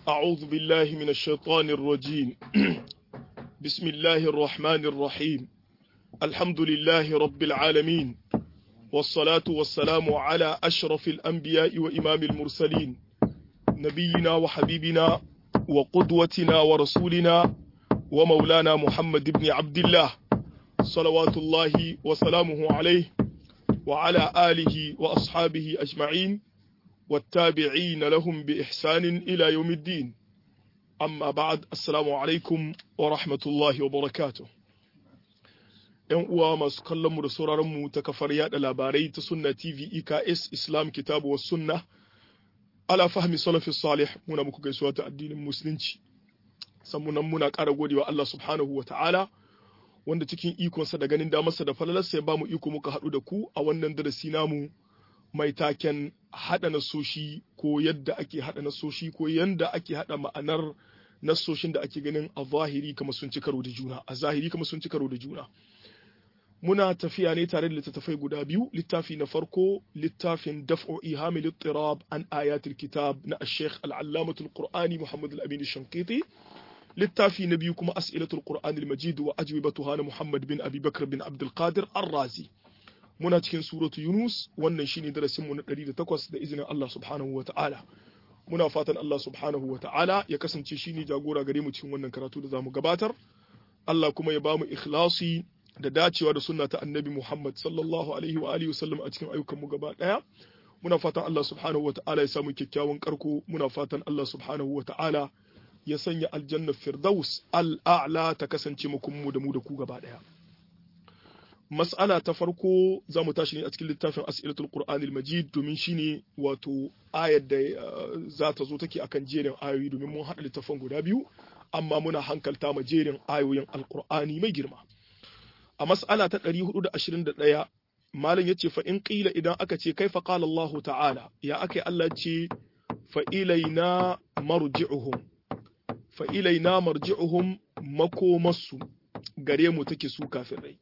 أعوذ بالله من الشيطان الرجيم بسم الله الرحمن الرحيم الحمد لله رب العالمين والصلاة والسلام على أشرف الأنبياء وإمام المرسلين نبينا وحبيبنا وقدوتنا ورسولنا ومولانا محمد بن عبد الله صلوات الله وسلامه عليه وعلى آله وأصحابه أجمعين والتابعين لهم بإحسان إلى يوم الدين أما بعد السلام عليكم ورحمة الله وبركاته ‘Yan uwa masu kallonmu da sauraronmu ta kafar yada labarai ta Sunna TV EKS Islam Kitabu wa Sunna, ala fahmi salafi salih muna muku gaisuwa ta addinin Musulunci. Sannan muna ƙara godewa Allah subhanahu wa ta'ala, wanda cikin ikonsa da ganin damarsa da falalarsa ya ba mu iko muka haɗu da ku a wannan darasi namu mai taken haɗa nasoshi ko yadda ake haɗa nasoshi ko yadda ake haɗa ma'anar nasoshin da ake ganin a zahiri kamar sun ci karo da juna a zahiri kamar sun ci karo da juna muna tafiya ne tare da littattafai guda biyu littafi na farko littafin daf'u ihamil ittirab an ayatul kitab na ash-shaykh al-allamatul qur'ani muhammad al-amin shankiti littafi na biyu kuma as'ilatul qur'anil majid wa ajwibatuha na muhammad bin abi bakr bin abdul qadir ar-razi muna cikin suratu Yunus wannan shine darasin mu na 108 da izinin Allah subhanahu wa ta'ala muna fatan Allah subhanahu wa ta'ala ya kasance shine jagora gare mu cikin wannan karatu da zamu gabatar Allah kuma ya bamu ikhlasi da dacewa da sunna ta annabi Muhammad sallallahu alaihi wa alihi wasallam a cikin ayyukan mu gaba daya muna fatan Allah subhanahu wa ta'ala ya samu kyakkyawan karko muna fatan Allah subhanahu wa ta'ala ya sanya aljanna firdaus al-a'la ta kasance mu mu da mu da ku gaba daya mas'ala ta farko za mu tashi ne a cikin littafin as'ilatul qur'anil majid domin shine wato ayar da za ta zo take akan jerin ayoyi domin mun haɗa littafin guda biyu amma muna hankalta ma jerin ayoyin alqur'ani mai girma a mas'ala ta 421 malam yace fa in qila idan aka ce kaifa qala Allah ta'ala ya akai Allah ce fa ilaina marji'uhum fa ilaina marji'uhum makomasu gare mu take su kafirai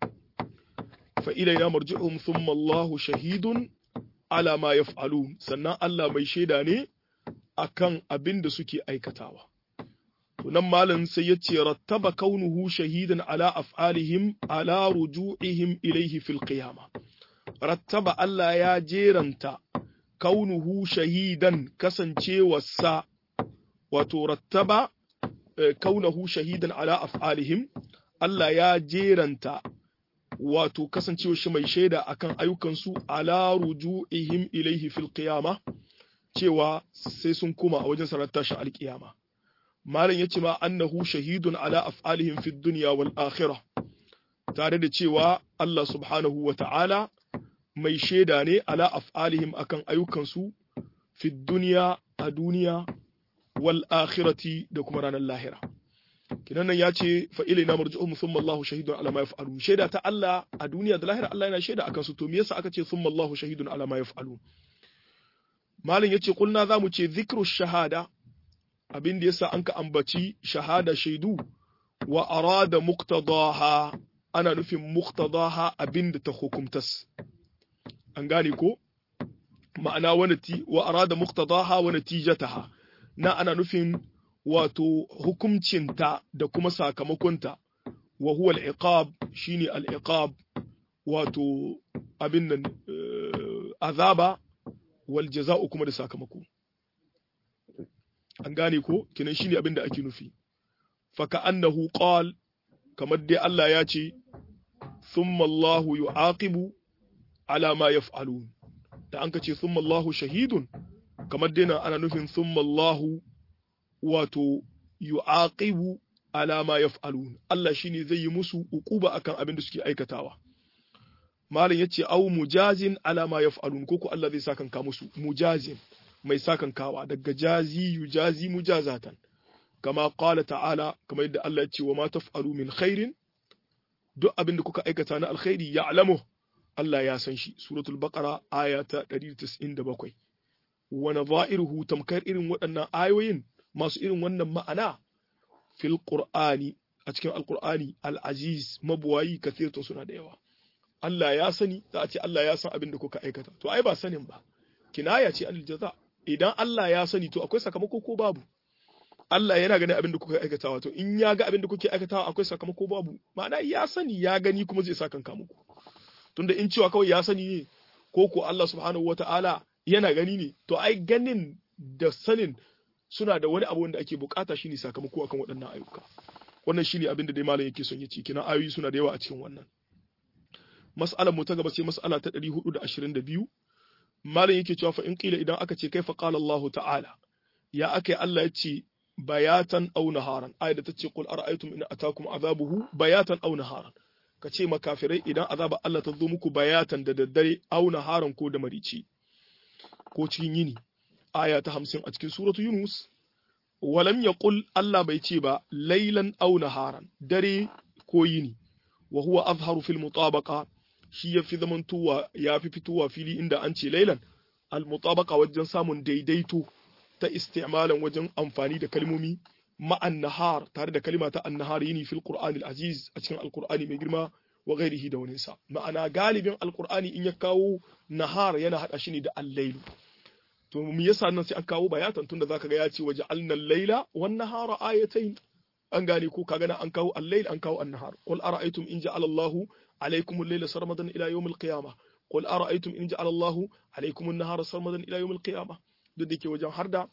فإلينا مرجعهم ثم الله شهيد على ما يفعلون sannan Allah mai shaida ne akan abin da suke aikatawa to nan malam sai ya ce rattaba kaunuhu shahidan ala af'alihim ala ruju'ihim ilayhi fil qiyama rattaba Allah ya jeranta kaunuhu shahidan kasancewarsa wato rattaba kaunuhu shahidan ala af'alihim Allah ya jeranta wato kasancewa shi mai shaida akan ayyukansu ala ruju'ihim ilaihi fil qiyama cewa sai sun koma a wajen sanar tashi alkiyama malam yace ma annahu shahidun ala af'alihim fid dunya wal akhirah tare da cewa Allah subhanahu wa ta'ala mai shaida ne ala af'alihim akan ayyukansu fid dunya a duniya wal akhirati da kuma ranar lahira kinan nan ya ce fa ilaina marji'uhum thumma Allahu shahidun ala ma yaf'alun shaida ta Allah a duniya da lahira Allah yana shaida akan su to me yasa aka ce thumma Allahu shahidun ala ma yaf'alun malin yace kulna zamu ce zikru shahada abin da yasa an ka ambaci shahada shaidu wa arada muqtadaha ana nufin muqtadaha abin da ta hukumtas an gane ko ma'ana wani wa arada muqtadaha wa natijataha na ana nufin wato hukumcinta da kuma sakamakonta wa huwa al-iqab shine al-iqab wato abin nan azaba wal jaza'u kuma da sakamako an gane ko kinan shine abin da ake nufi fa ka'annahu qal kamar dai Allah ya ce thumma Allahu yu'aqibu ala ma yaf'alun da an ka ce thumma Allahu shahidun kamar dai nan ana nufin thumma Allahu wato yu'aqibu ala ma yaf'alun Allah shine zai yi musu ukuba akan abin da suke aikatawa malam yace au mujazin ala ma yaf'alun ko ko Allah zai sakan ka musu mujazin mai sakan kawa daga jazi yujazi mujazatan kama qala ta'ala kamar yadda Allah ya ce wa ma taf'alu min khairin duk abin da kuka aikata na alkhairi ya'lamu Allah ya san shi suratul baqara aya ta 197 wa nadha'iruhu tamkar irin waɗannan ayoyin masu irin wannan ma'ana fil qur'ani a cikin alqur'ani al-aziz mabuwayi kathirtun suna da yawa Allah ya sani za a ce Allah ya san abin da kuka aikata to ai ba sanin ba kinaya ce anil jaza idan Allah ya sani to akwai sakamako ko babu Allah yana ganin abin da kuka aikatawa to in ya ga abin da kuke aikatawa akwai sakamako babu ma'ana ya sani ya gani kuma zai saka kanka muku tunda in cewa kawai ya sani ne ko ko Allah subhanahu wata'ala yana gani ne to ai ganin da sanin suna da wani abu wanda ake bukata shine sakamako akan waɗannan ayyuka wannan shine abin da dai malam yake son ya ce kina ayoyi suna da yawa a cikin wannan mas'alar mu ta gaba sai mas'ala ta 422 malam yake cewa fa in qila idan aka ce kaifa qala Allah ta'ala ya akai Allah ya ce bayatan aw naharan ayat ta ce qul ara'aytum in atakum azabuhu bayatan aw naharan ka ce makafirai idan azaba Allah ta zo muku bayatan da daddare aw naharan ko da marici ko cikin yini aya ta 50 a cikin suratu yunus walam yaqul Allah bai ce ba laylan aw naharan dare ko yini wa huwa azharu fil mutabaqa shi yafi zamantowa yafi fitowa fili inda an ce laylan al mutabaqa wajen samun daidaito ta isti'malan wajen amfani da kalmomi ma'an nahar tare da kalima ta annahar yini fil qur'anil aziz a cikin alqur'ani mai girma wa ghairihi da waninsa ma'ana galibin alqur'ani in ya kawo nahar yana hada shi ne da al-lailu to me yasa nan sai an kawo bayatan tunda zaka ga ya ce waja'alna al-laila wan nahara ayatayn an gane ko kaga na an kawo al-lail an kawo an-nahar qul ara'aytum in ja'ala Allahu alaykum al-layla sarmadan ila yawm al-qiyamah qul ara'aytum in ja'ala Allahu alaykum an-nahara sarmadan ila yawm al-qiyamah duk da ke wajen harda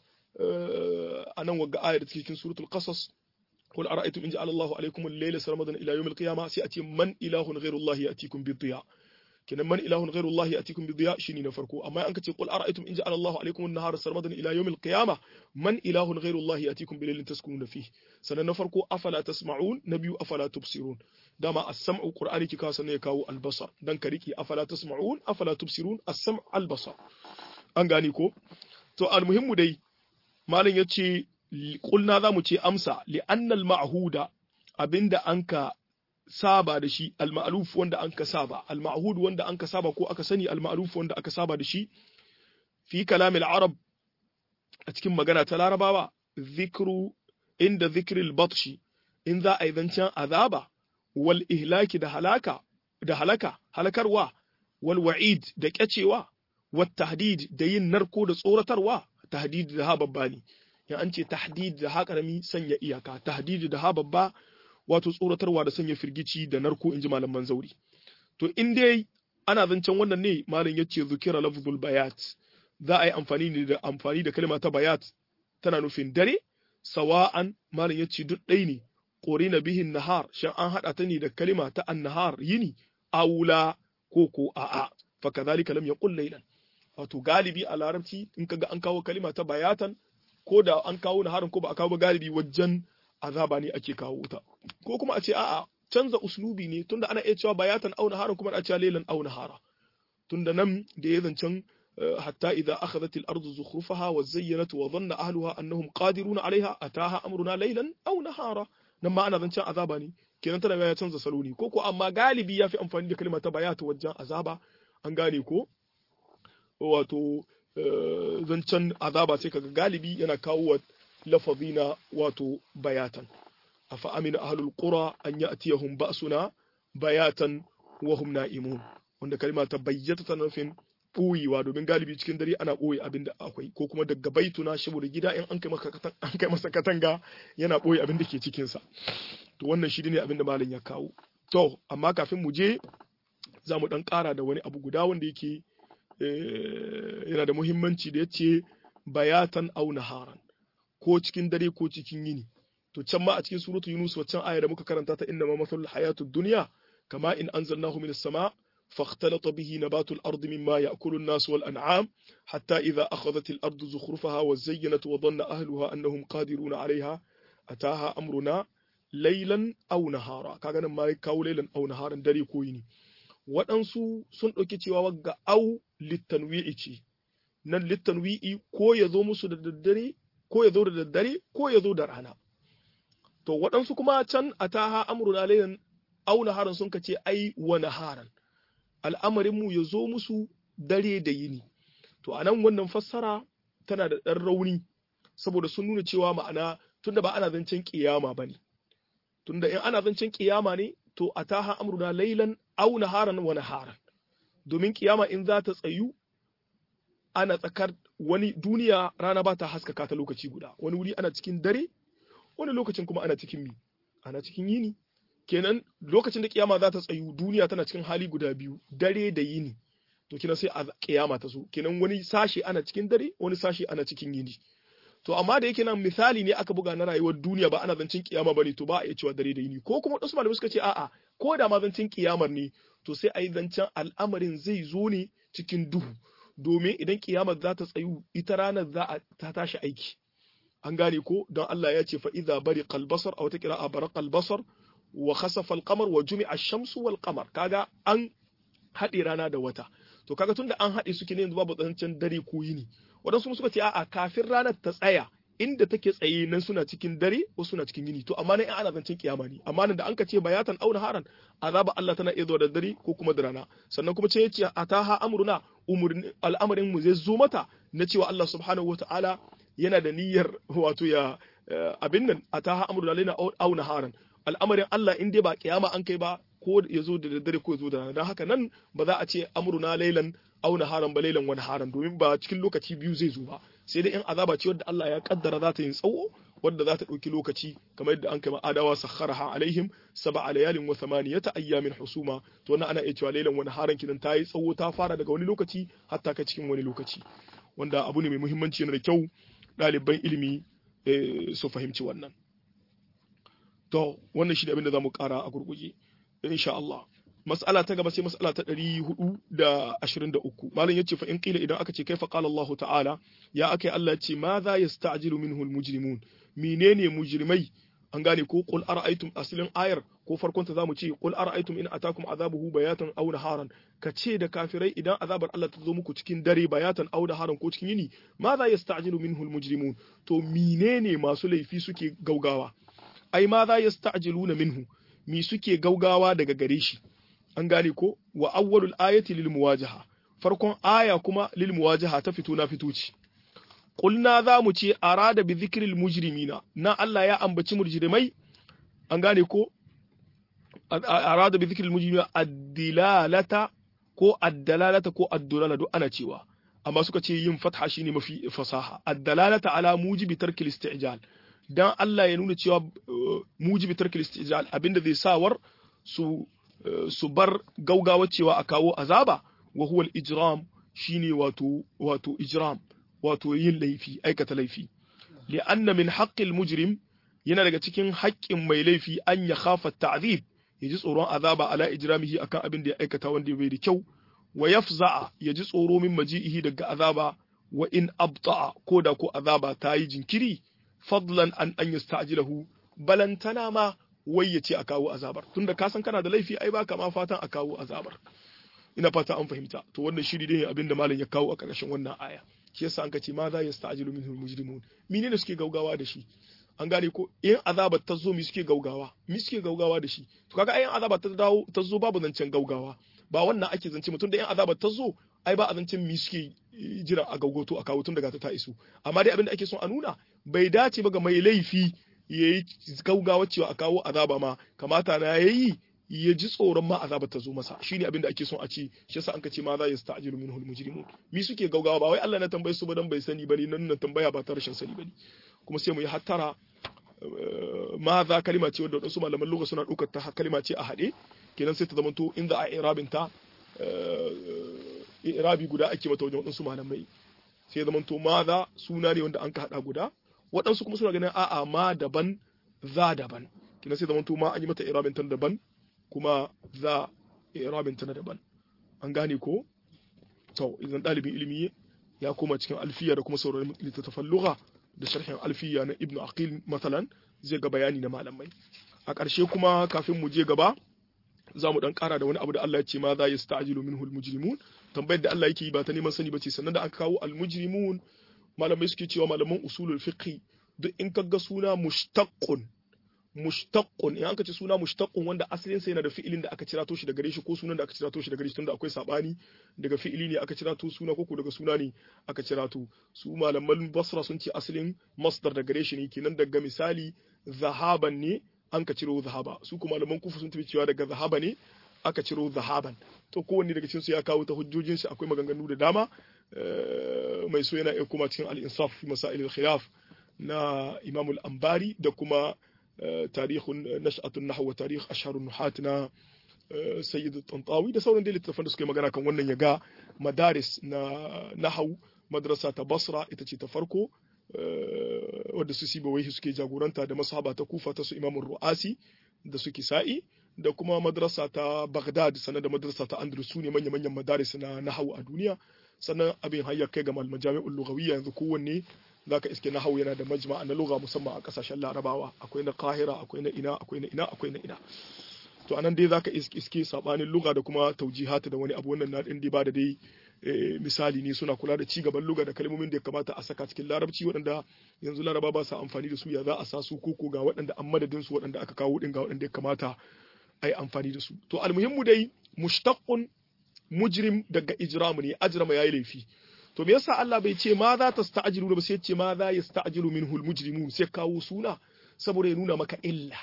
a nan wagga ayar da cikin suratul qasas qul ara'aytum in ja'ala Allahu alaykum al-layla sarmadan ila yawm al-qiyamah sai a ce man ilahun ghayru Allah ya'tikum bi dhiya kenan man ilahun ghayru Allah ya'tikum bi dhiya shine na farko amma an kace qul ara'aytum in ja'ala Allahu alaykum an-nahara sarmadan ila yawm al-qiyamah man ilahun ghayru Allah ya'tikum bi laylin taskununa fihi sanan na farko afala tasma'un na biyu afala tubsirun dama as-sam'u qur'ani ki kawo sannan ya kawo al-basar dan ka riki afala tasma'un afala tubsirun as-sam' al-basar an gane ko to al-muhimmu dai malam ya ce kulna za mu ce amsa li'annal ma'huda abinda an ka saba da shi al-ma'ruf wanda an ka saba al-ma'hud wanda an ka saba ko aka sani al-ma'ruf wanda aka saba da shi fi kalamil arab a cikin magana ta larabawa zikru inda zikril batshi in za a yi zancen azaba wal ihlaki da halaka da halaka halakarwa wal wa'id da kyacewa wat tahdid da yin narko da tsoratarwa tahdid da ha babba ne ya an ce tahdid da ha karami sanya iyaka tahdid da ha babba wato tsoratarwa da sanya firgici da narko inji malaman zauri to in dai ana zancen wannan ne malam yace zukira lafzul bayat za a yi amfani ne da amfani da kalma ta bayat tana nufin dare sawa'an malam yace duk ɗai ne qorina bihin nahar shan an hada ta ne da kalma ta annahar yini aula ko ko a'a fa kadhalika lam yaqul laylan wato galibi a larabci in kaga an kawo kalima ta bayatan ko da an kawo naharin ko ba a kawo ba galibi wajen azaba ne ake kawo ta ko kuma a ce a'a canza uslubi ne tunda ana iya cewa bayatan au naharin kuma a cewa lailan au nahara tunda nan da ya zancen hatta idza akhadhat al-ardu zukhrufaha wa zayyanat wa dhanna ahluha annahum qadiruna 'alayha ataha amruna laylan aw nahara nan ma ana zancen azaba ne kenan tana ya canza salo ne ko ko amma galibi ya fi amfani da kalmar ta bayata wajen azaba an gane ko wato zancen azaba sai kaga galibi yana kawo wa lafazi na wato bayatan afa amina ahlul qura an ya'tiyahum ba'suna bayatan wa hum na'imun wanda kalma ta bayyata ta nufin ɓoyewa domin galibi cikin dare ana ɓoye abin da akwai ko kuma daga baituna saboda gida in an kai masa katanga yana ɓoye abin da ke cikinsa to wannan shi ne abin da malam ya kawo to amma kafin mu je za mu ɗan ƙara da wani abu guda wanda yake yana da muhimmanci da ya ce bayatan au naharan ko cikin dare ko cikin yini to can ma a cikin suratu yunus waccan aya da muka karanta ta inna ma masalul hayatud dunya kama in anzalnahu minas sama' فاختلط به نبات الأرض مما يأكل الناس والأنعام حتى إذا أخذت الأرض زخرفها وزينت وظن أهلها أنهم قادرون عليها أتاها أمرنا ليلا أو نهارا كاغانا ما كاو ليلا أو نهارا دري كويني waɗansu sun ɗauki cewa wagga au littanwi'i ce nan littanwi'i ko ya zo musu da daddare ko ya zo da daddare ko ya zo da rana to waɗansu kuma can a taha amruna lailan au naharan sun kace ai wa naharan al'amarinmu ya zo musu dare da yini. To, a nan wannan fassara tana da ɗan rauni, saboda sun nuna cewa ma'ana tunda ba ana zancen ƙiyama ba ne. Tunda in ana zancen ƙiyama ne, to a taha amruna lailan au naharan wa naharan. Domin ƙiyama in za ta tsayu, ana tsakar wani duniya rana ba ta haskaka ta lokaci guda, wani wuri ana cikin dare, wani lokacin kuma ana cikin mi ana cikin yini kenan lokacin da kiyama za ta tsayu duniya tana cikin hali guda biyu dare da yini to kenan sai a kiyama ta zo kenan wani sashi ana cikin dare wani sashi ana cikin yini to amma da yake nan misali ne aka buga na rayuwar duniya ba ana zancin kiyama bane to ba a iya cewa dare da yini ko kuma wasu malamai suka ce a'a ko da ma zancin kiyamar ne to sai a yi zancen al'amarin zai zo ne cikin duhu domin idan kiyamar za ta tsayu ita ranar za a ta tashi aiki an gane ko don Allah ya ce fa idza bariqa al-basar aw ta qira'a baraqa al-basar wa khasafa al-qamar wa jumi'a ash-shamsu wal qamar kaga an haɗe rana da wata to kaga tunda an haɗe suke ne yanzu babu zancen dare ko yini waɗansu suka ce a'a kafin ranar ta tsaya inda take tsaye nan suna cikin dare ko suna cikin yini to amma nan ana zancen kiyama ne amma nan da anka ce bayatan auna haran azaba Allah tana iya zuwa da dare ko kuma da rana sannan kuma ce yace ataha amruna umurni al'amarin mu zai zo mata na cewa Allah subhanahu wataala yana da niyyar wato ya abin nan ataha amruna lana auna haran al'amarin Allah in dai ba kiyama an kai ba ko ya zo da daddare ko ya zo da rana don haka nan ba za a ce amruna lailan auna haran ba lailan wani haran domin ba cikin lokaci biyu zai zo ba sai dai in azaba ce wadda Allah ya kaddara za ta yin tsawo wadda za ta ɗauki lokaci kamar yadda an kai adawa sakharaha alaihim sab'a layalin wa thamaniyata ayyamin husuma to wannan ana iya cewa lailan wani haran kidan ta yi tsawo ta fara daga wani lokaci hatta ka cikin wani lokaci wanda abu ne mai muhimmanci yana da kyau ɗaliban ilimi su fahimci wannan to wannan shi ne abin da za mu ƙara a gurguje insha Allah mas'ala ta gaba sai mas'ala ta 423 malam yace fa in qila idan aka ce kaifa qala Allah ta'ala ya akai Allah yace ma za yasta'jilu minhu almujrimun menene mujrimai an gane ko qul ara'aytum aslin ayar ko farkon ta zamu ce qul ara'aytum in atakum azabuhu bayatan aw naharan ka ce da kafirai idan azabar Allah ta zo muku cikin dare bayatan aw naharan ko cikin yini ma za yasta'jilu minhu almujrimun to menene masu laifi suke gaugawa ai ma za yasta'jiluna minhu mi suke gaugawa daga gare shi an gane ko wa awwalul ayati lil muwajaha farkon aya kuma lil muwajaha ta fito na fito ce qulna za mu ce arada bi dhikril mujrimina na Allah ya ambaci mujrimai an gane ko arada bi dhikril mujrimina ad-dilalata ko ad-dalalata ko ad-dulala duk ana cewa amma suka ce yin fatha shine mafi fasaha ad-dalalata ala mujibi tarkil isti'jal dan Allah ya nuna cewa mujibi tarkil istijal abinda zai sawar su su bar gaugawa cewa a kawo azaba wa huwa al-ijram shine wato wato ijram wato yin laifi aikata laifi li anna min haqqil mujrim yana daga cikin haƙƙin mai laifi an ya khafa ta'zib ya ji tsoron azaba ala ijramihi akan abin da ya aikata wanda bai da kyau wa yafza'a ya ji tsoro min maji'ihi daga azaba wa in abta'a ko da ko azaba ta yi jinkiri fadlan an an yasta'jilahu balantana ma wai ya ce a kawo azabar tunda ka san kana da laifi ai baka ma fatan a kawo azabar ina fata an fahimta to wannan shiri ne abin da malam ya kawo a ƙarshen wannan aya shi yasa an ce ma za yasta'jilu minhu mujrimun menene suke gaugawa da shi an gane ko in azabar ta zo mi suke gaugawa mi suke gaugawa da shi to kaga ayin azabar ta dawo ta zo babu zancen gaugawa ba wannan ake zance mutum da in azabar ta zo ai ba a zancen mi suke jira a gaugoto a kawo tun daga ta ta iso amma dai abin da ake son a nuna bai dace ba ga mai laifi ya yi gaugawa cewa a kawo azaba ma kamata na yayi ya ji tsoron ma azabar ta zo masa shine abin da ake son a ce shi yasa an ka ce ma za ya sta'jilu minhu al-mujrimun mi suke gaugawa ba wai Allah na tambaye su ba dan bai sani bane nan nan tambaya ba ta rashin sani bane kuma sai mu yi hattara ma za kalima ce wadda wasu malaman lugha suna ɗaukar ta kalima ce a haɗe kenan sai ta zamanto in za a irabin ta irabi guda ake mata wajen waɗansu malamai sai ya zamanto ma za suna ne wanda an ka haɗa guda waɗansu kuma suna ganin a'a ma daban za daban kenan sai zamanto ma an yi mata irabin ta daban kuma za irabin ta na daban an gane ko to idan ɗalibin ilimi ya koma cikin alfiya da kuma sauraron littattafan lugha da sharhin alfiya na ibnu aqil matsalan zai ga bayani na malamai a ƙarshe kuma kafin mu je gaba za mu dan ƙara da wani abu da Allah ya ce ma za yasta'jilu minhu almujrimun tambayar da Allah yake yi ba ta neman sani bace sannan da aka kawo almujrimun malamai suke cewa malaman usulul fiqh duk in kaga suna mushtaqqun mushtaqqun in aka ce suna mushtaqqun wanda asalin sa yana da fi'ilin da aka cirato shi daga gare shi ko sunan da aka cirato shi daga gare shi tunda akwai sabani daga fi'ili ne aka cirato suna ko daga suna ne aka cirato su malaman basra sun ce asalin masdar daga gare shi ne kenan daga misali zahaban ne an ka ciro zahaba su kuma malaman kufa sun tafi cewa daga zahaba ne aka ciro zahaban to kowanne daga cikin su ya kawo ta hujjojin shi akwai maganganu da dama mai so yana iya kuma cikin al-insaf fi masail al-khilaf na Imam al-Ambari da kuma tarihun nash'atun nahw wa tarikh asharun nuhat na Sayyid Tantawi da sauran littattafan da suka yi magana kan wannan ya ga madaris na nahau madrasa ta Basra ita ce ta farko wadda su Sibawaihi suke jagoranta da masaba ta Kufa ta su Imam Ru'asi da su Kisa'i da kuma madrasa ta Baghdad sannan da madrasa ta Andalus su ne manya-manyan madaris na nahau a duniya sannan abin hayyar kai ga malaman jami'ul lughawiyya yanzu kowanne zaka iske nahau yana da majma'a na lugha musamman a kasashen Larabawa akwai na Qahira akwai na ina akwai na ina akwai na ina to anan dai zaka iske iske sabanin lugha da kuma taujihata da wani abu wannan na din ba da dai misali ne suna kula da cigaban lugha da kalmomin da ya kamata a saka cikin larabci waɗanda yanzu laraba ba sa amfani da su ya za a sa su koko ga waɗanda an madadin su waɗanda aka kawo din ga waɗanda ya kamata a yi amfani da su to almuhimmu dai mushtaqqun mujrim daga ijramu ne ajrama yayi laifi to me yasa Allah bai ce ma za ta sta'jilu ba sai ce ma za yasta'jilu minhu almujrimun sai kawo suna saboda ya nuna maka illa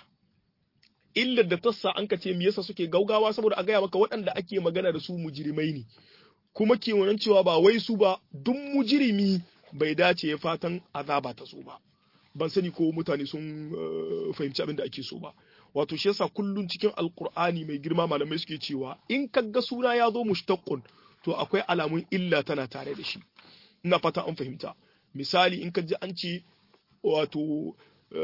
illar da tassa an ka ce me yasa suke gaugawa saboda a gaya maka waɗanda ake magana da su mujrimai ne kuma ke wannan cewa ba wai su ba duk mujrimi bai dace ya fatan azaba ta so ba ban sani ko mutane sun fahimci abin da ake so ba wato shi yasa kullun cikin alkur'ani mai girma malamai suke cewa in kaga suna ya zo mushtaqqun to akwai alamun illa tana tare da shi ina fata an fahimta misali in ka ji an ce wato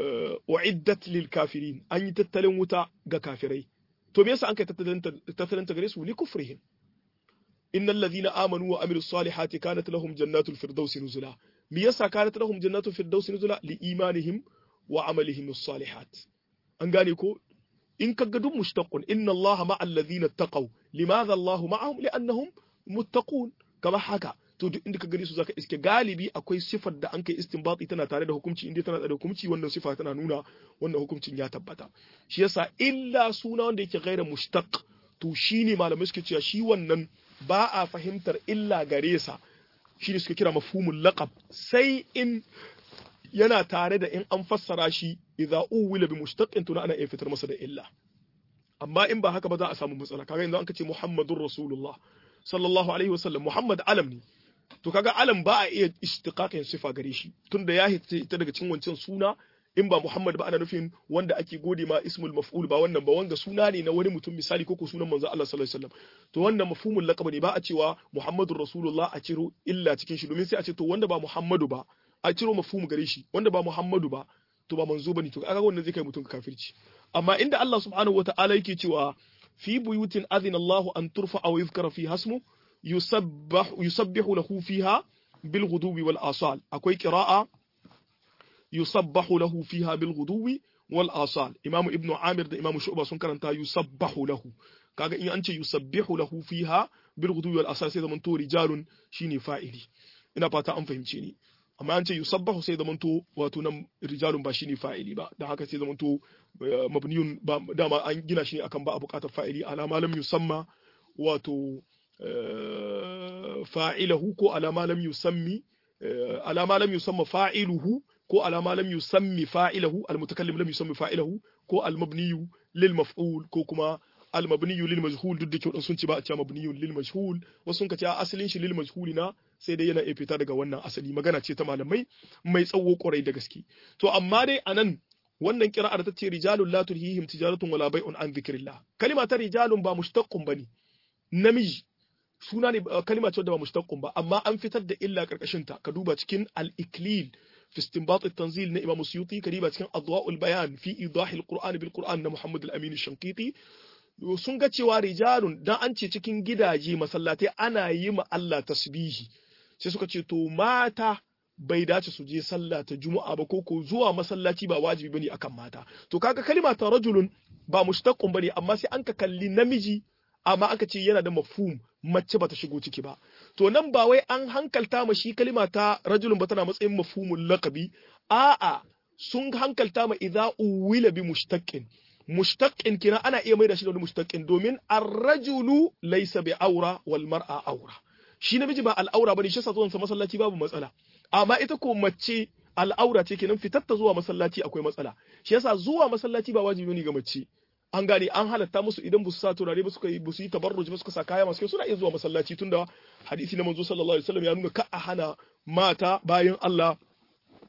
uiddat lil kafirin an yi tattalin wuta ga kafirai to me yasa an kai tattalin ta gare su li kufrihim innal ladhina amanu wa amilus salihati kanat lahum jannatul firdausi nuzula me yasa kanat lahum jannatul firdausi nuzula li imanihim wa amalihim salihat an gane ko in kaga duk mushtaqun inna allaha ma'al ladhina taqaw limadha allahu ma'ahum li'annahum muttaqun kama haka to duk inda ka gani su zaka iske galibi akwai sifar da an kai istinbati tana tare da hukunci inda tana da hukunci wannan sifa tana nuna wannan hukuncin ya tabbata shi yasa illa suna wanda yake gaira mushtaq to shine malamai suke cewa shi wannan ba a fahimtar illa gare sa shine suke kira mafhumul laqab sai in yana tare da in an fassara shi idza uwila bi mushtaqin to ana iya fitar masa da illa amma in ba haka ba za a samu matsala kaga yanzu an kace muhammadur rasulullah sallallahu alaihi wasallam muhammad alam ne to kaga alam ba a iya istiqaqin sifa gare shi tunda ya hita daga cikin wancan suna in ba Muhammad ba ana nufin wanda ake gode ma ismul maf'ul ba wannan ba wanga suna ne na wani mutum misali ko ko sunan manzo Allah sallallahu alaihi wasallam to wannan mafhumul laqab ne ba a cewa Muhammadur Rasulullah a ciro illa cikin shi domin sai a ce to wanda ba Muhammadu ba a ciro mafhum gare shi wanda ba Muhammadu ba to ba manzo bane to kaga wannan zai kai mutum kafirci amma inda Allah subhanahu wataala yake cewa fi buyutin adhina Allah an turfa aw yuzkara fi hasmu يسبح يسبح له فيها بالغدو والآصال أكوي قراءة يسبح له فيها بالغدو والآصال إمام ابن عامر ده إمام شعبة سنكرنتا يسبح له kaga in an ce yusabbihu lahu fiha bil ghudwi wal asal sai zamanto rijalun shine fa'ili ina fata an fahimce ni amma an ce yusabbahu sai zamanto wato nan rijalun ba shine fa'ili ba dan haka sai zamanto mabniyun ba dama an gina shi ne akan ba a buƙatar fa'ili alama lam yusamma wato fa'ilahu ko alama lam yusammi alama lam yusamma fa'iluhu ko alama lam yusammi fa'ilahu almutakallim lam yusammi fa'ilahu ko almabniyu lil maf'ul ko kuma almabniyu lil majhul duk da kyau sun ce ba a ce mabniyu lil majhul wasu sun ka ce asalin shi lil majhuli na sai dai yana iya fita daga wannan asali magana ce ta malamai mai tsawo kwarai da gaske to amma dai anan wannan kira'ar ta ce rijalun la tulhihim tijaratun wala bai'un an dhikrillah kalima ta rijalun ba mushtaqqun bane namiji suna ne kalima ce da ba mushtaqqun ba amma an fitar da illa karkashin ta ka duba cikin al-iklil fi istinbat at-tanzil na Imam Suyuti ka duba cikin adwa'ul bayan fi idah al-Qur'an bil Qur'an na Muhammad al-Amin al-Shanqiti sun ga cewa rijalun dan an ce cikin gidaje masallatai ana yi ma Allah tasbihi sai suka ce to mata bai dace su je sallah ta juma'a ba ko ko zuwa masallaci ba wajibi bane akan mata to kaga kalima ta rajulun ba mushtaqqun bane amma sai an ka kalli namiji amma aka ce yana da mafhum mace bata shigo ciki ba to nan ba wai an hankalta ma shi kalima ta rajulun ba tana matsayin mafhumul laqabi a'a sun hankalta ma idza uwila bi mushtaqqin mushtaqqin kina ana iya maida shi da wani mushtaqqin domin ar-rajulu laysa bi aura wal mar'a aura shi namiji ba al'aura bane shi yasa zuwan sa masallaci babu matsala amma ita ko mace al'aura ce kenan fitar ta zuwa masallaci akwai matsala shi yasa zuwa masallaci ba wajibi ne ga mace an gane an halatta musu idan ba su sa turare ba suka yi ba su yi tabarruj ba suka sa kaya masu kyau suna iya zuwa masallaci tunda hadisi na manzo sallallahu alaihi wasallam ya nuna ka a hana mata bayan Allah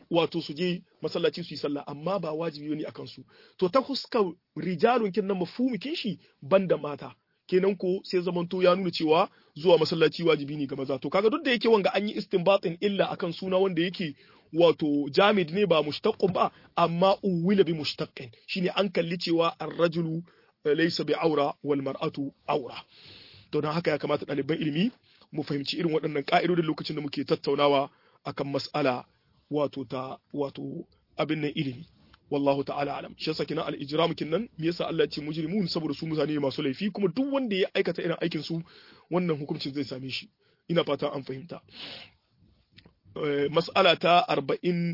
wato su je masallaci su yi sallah amma ba wajibi ne akan su to ta huskar rijalun kin nan mafhumikin shi banda mata kenan ko sai zamanto ya nuna cewa zuwa masallaci wajibi ne ga maza to kaga duk da yake wanga an yi istinbatin illa akan suna wanda yake wato jamid ne ba mushtaqqun ba amma uwila bi mushtaqqin shine an kalli cewa ar-rajulu laysa bi aura wal mar'atu aura to dan haka ya kamata ɗaliban ilimi mu fahimci irin waɗannan ƙa'idodin lokacin da muke tattaunawa akan mas'ala wato ta wato abin nan ilimi wallahu ta'ala alam shi yasa kina al-ijram kinnan me yasa Allah ya ce mujrimun saboda su mutane masu laifi kuma duk wanda ya aikata irin aikin su wannan hukuncin zai same shi ina fata an fahimta mas'ala ta 40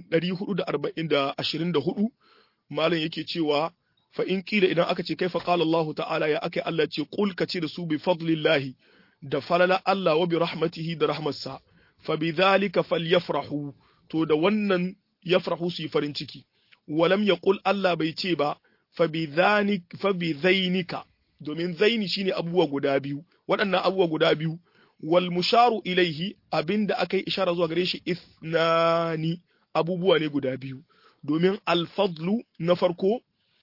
424 malam yake cewa fa in kila idan aka ce kaifa qala Allah ta'ala ya akai Allah ce qul ka ce da su bi fadlillahi da falala Allah wa bi rahmatihi da rahmatsa fa bi dhalika falyafrahu to da wannan yafrahu su yi farin ciki walam yaqul Allah bai ce ba fa bi dhanik fa bi zainika domin zaini shine abubuwa guda biyu waɗannan abubuwa guda biyu wal musharu ilaihi abinda aka yi ishara zuwa gare shi ithnani abubuwa ne guda biyu domin alfadlu na farko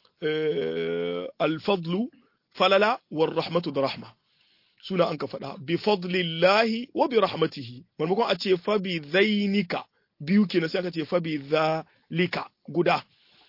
alfadlu falala war rahmatu da rahma suna an ka faɗa bi fadlillahi wa bi rahmatihi maimakon a ce fa bi zainika biyu kenan sai aka ce fa bi zalika guda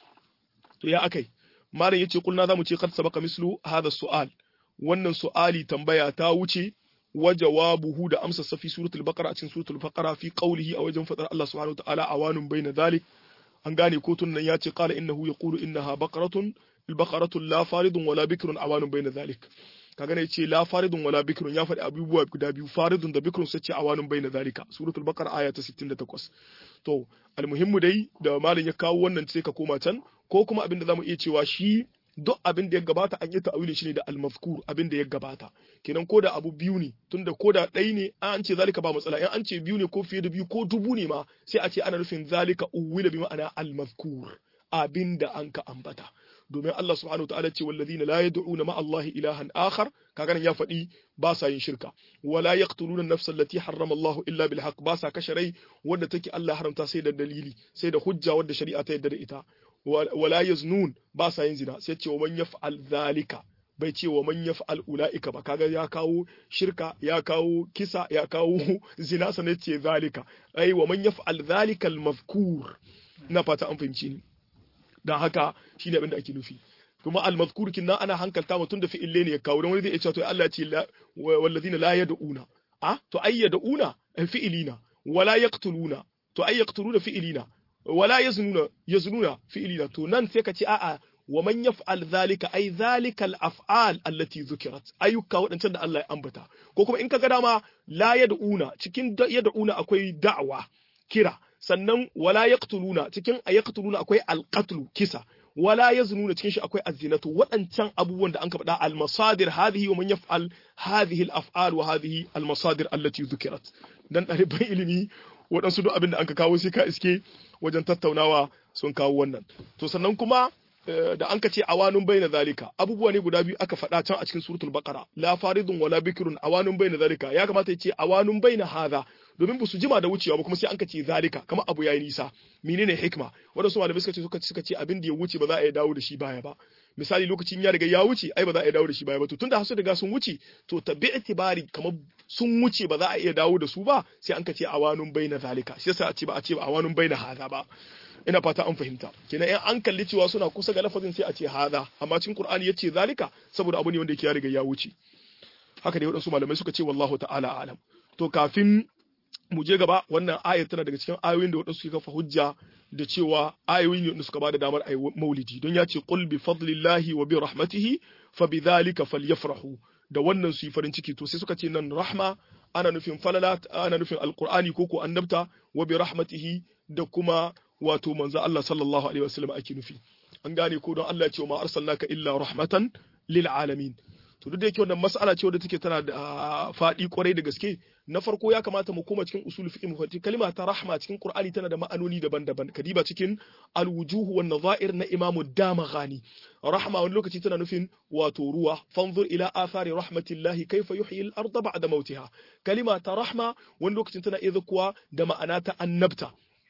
to ya akai malam yace kulna zamu ce qad sabaka mislu hadha su'al wannan su'ali tambaya ta wuce wa jawabuhu da amsa safi suratul baqara a cikin suratul baqara fi qawlihi a wajen fadar Allah subhanahu wa ta'ala awanun bayna dhalik an gane kotun nan ya ce qala innahu yaqulu innaha baqaratun al-baqaratu la faridun wala bikrun awanun bayna dhalik kaga ne ce la faridun wala bikrun ya faɗi abubuwa guda biyu faridun da bikrun sai ce awanun bayna dhalika suratul baqara aya ta 68 to almuhimmu dai da malam ya kawo wannan sai ka koma can ko kuma abin da zamu iya cewa shi duk abin da ya gabata an yi ta'awilin shi ne da al-mazkur abin da ya gabata kenan ko da abu biyu ne tunda ko da ɗai ne an ce zalika ba matsala in an ce biyu ne ko fiye da biyu ko dubu ne ma sai a ce ana nufin zalika uwila bi ma'ana al-mazkur abin da an ka ambata domin Allah subhanahu ta'ala ce wallazina la yad'una ma'a Allah ilahan akhar kaga nan ya faɗi ba sa yin shirka wala yaqtuluna an-nafsa allati harrama Allah illa bil haqq ba sa kashe rai wanda take Allah haramta sai da dalili sai da hujja wanda shari'a ta yarda da ita wala yaznun ba sa yin zina sai ce wa man yaf'al zalika bai ce wa man yaf'al ulaika ba kaga ya kawo shirka ya kawo kisa ya kawo zina sanan ce zalika ai wa man yaf'al zalika al-mazkur na fata an fahimci ni dan haka shine abin da ake nufi kuma al-mazkur kinna ana hankalta mutum da fi'ille ne ya kawo dan wani zai iya cewa to Allah ya ce wallazina la yad'una a to ay yad'una fi'ilina wala yaqtuluna to ay yaqtuluna fi'ilina wala yaznuna yaznuna fi'ilina to nan sai ka ce a'a wa man yaf'al zalika ay zalika al-af'al allati dhukirat ayyuka wadancan da Allah ya ambata ko kuma in ka ga dama la yad'una cikin yad'una akwai da'wa kira sannan wala yaqtuluna cikin ayaqtuluna akwai al-qatl kisa wala yaznuna cikin shi akwai az-zinatu wadancan abubuwan da an ka faɗa al-masadir hadhihi wa man yaf'al hadhihi al-af'al wa hadhihi al-masadir allati dhukirat dan ɗaliban ilimi waɗansu duk abin da an ka kawo sai ka iske wajen tattaunawa sun kawo wannan to sannan kuma da an ka ce awanun bayna zalika abubuwa ne guda biyu aka faɗa can a cikin suratul baqara la faridun wala bikrun awanun bayna zalika ya kamata ya ce awanun bayna hadha domin ba su jima da wucewa ba kuma sai an ka ce zalika kamar abu yayi nisa menene hikma wadansu malamai suka ce suka suka ce abin da ya wuce ba za a iya dawo da shi baya ba misali lokacin ya riga ya wuce ai ba za a iya dawo da shi baya ba to tunda hasu riga sun wuce to tabi itibari kamar sun wuce ba za a iya dawo da su ba sai an ka ce awanun bayna zalika shi yasa a ce ba a ce awanun bayna hadha ba ina fata an fahimta kenan in an kalli cewa suna kusa ga lafazin sai a ce hadha amma cikin qur'ani yace zalika saboda abu ne wanda yake ya riga ya wuce haka dai wadansu malamai suka ce wallahu ta'ala alam to kafin mu je gaba wannan ayar tana daga cikin ayoyin da wadansu suke kafa hujja da cewa ayoyi ne da suka bada damar ayi maulidi don ya ce qul bi fadlillahi wa bi rahmatihi fa bi dhalika falyafrahu da wannan su yi farin ciki to sai suka ce nan rahma ana nufin falala ana nufin alqur'ani ko ko annabta wa bi rahmatihi da kuma wato manzo Allah sallallahu alaihi wasallam ake nufi an gane ko don Allah ya ce ma arsalnaka illa rahmatan lil alamin to duk da yake wannan mas'ala ce wadda take tana da faɗi kwarai da gaske na farko ya kamata mu koma cikin usul fiqh mu fahimci kalma ta rahma cikin qur'ani tana da ma'anoni daban-daban kadiba cikin al-wujuh wan nadha'ir na imamu damaghani rahma wani lokaci tana nufin wato ruwa fanzur ila athari rahmatillahi kayfa yuhyi al-ardha ba'da mautiha kalima ta rahma wani lokacin tana iya kuwa da ma'ana ta annabta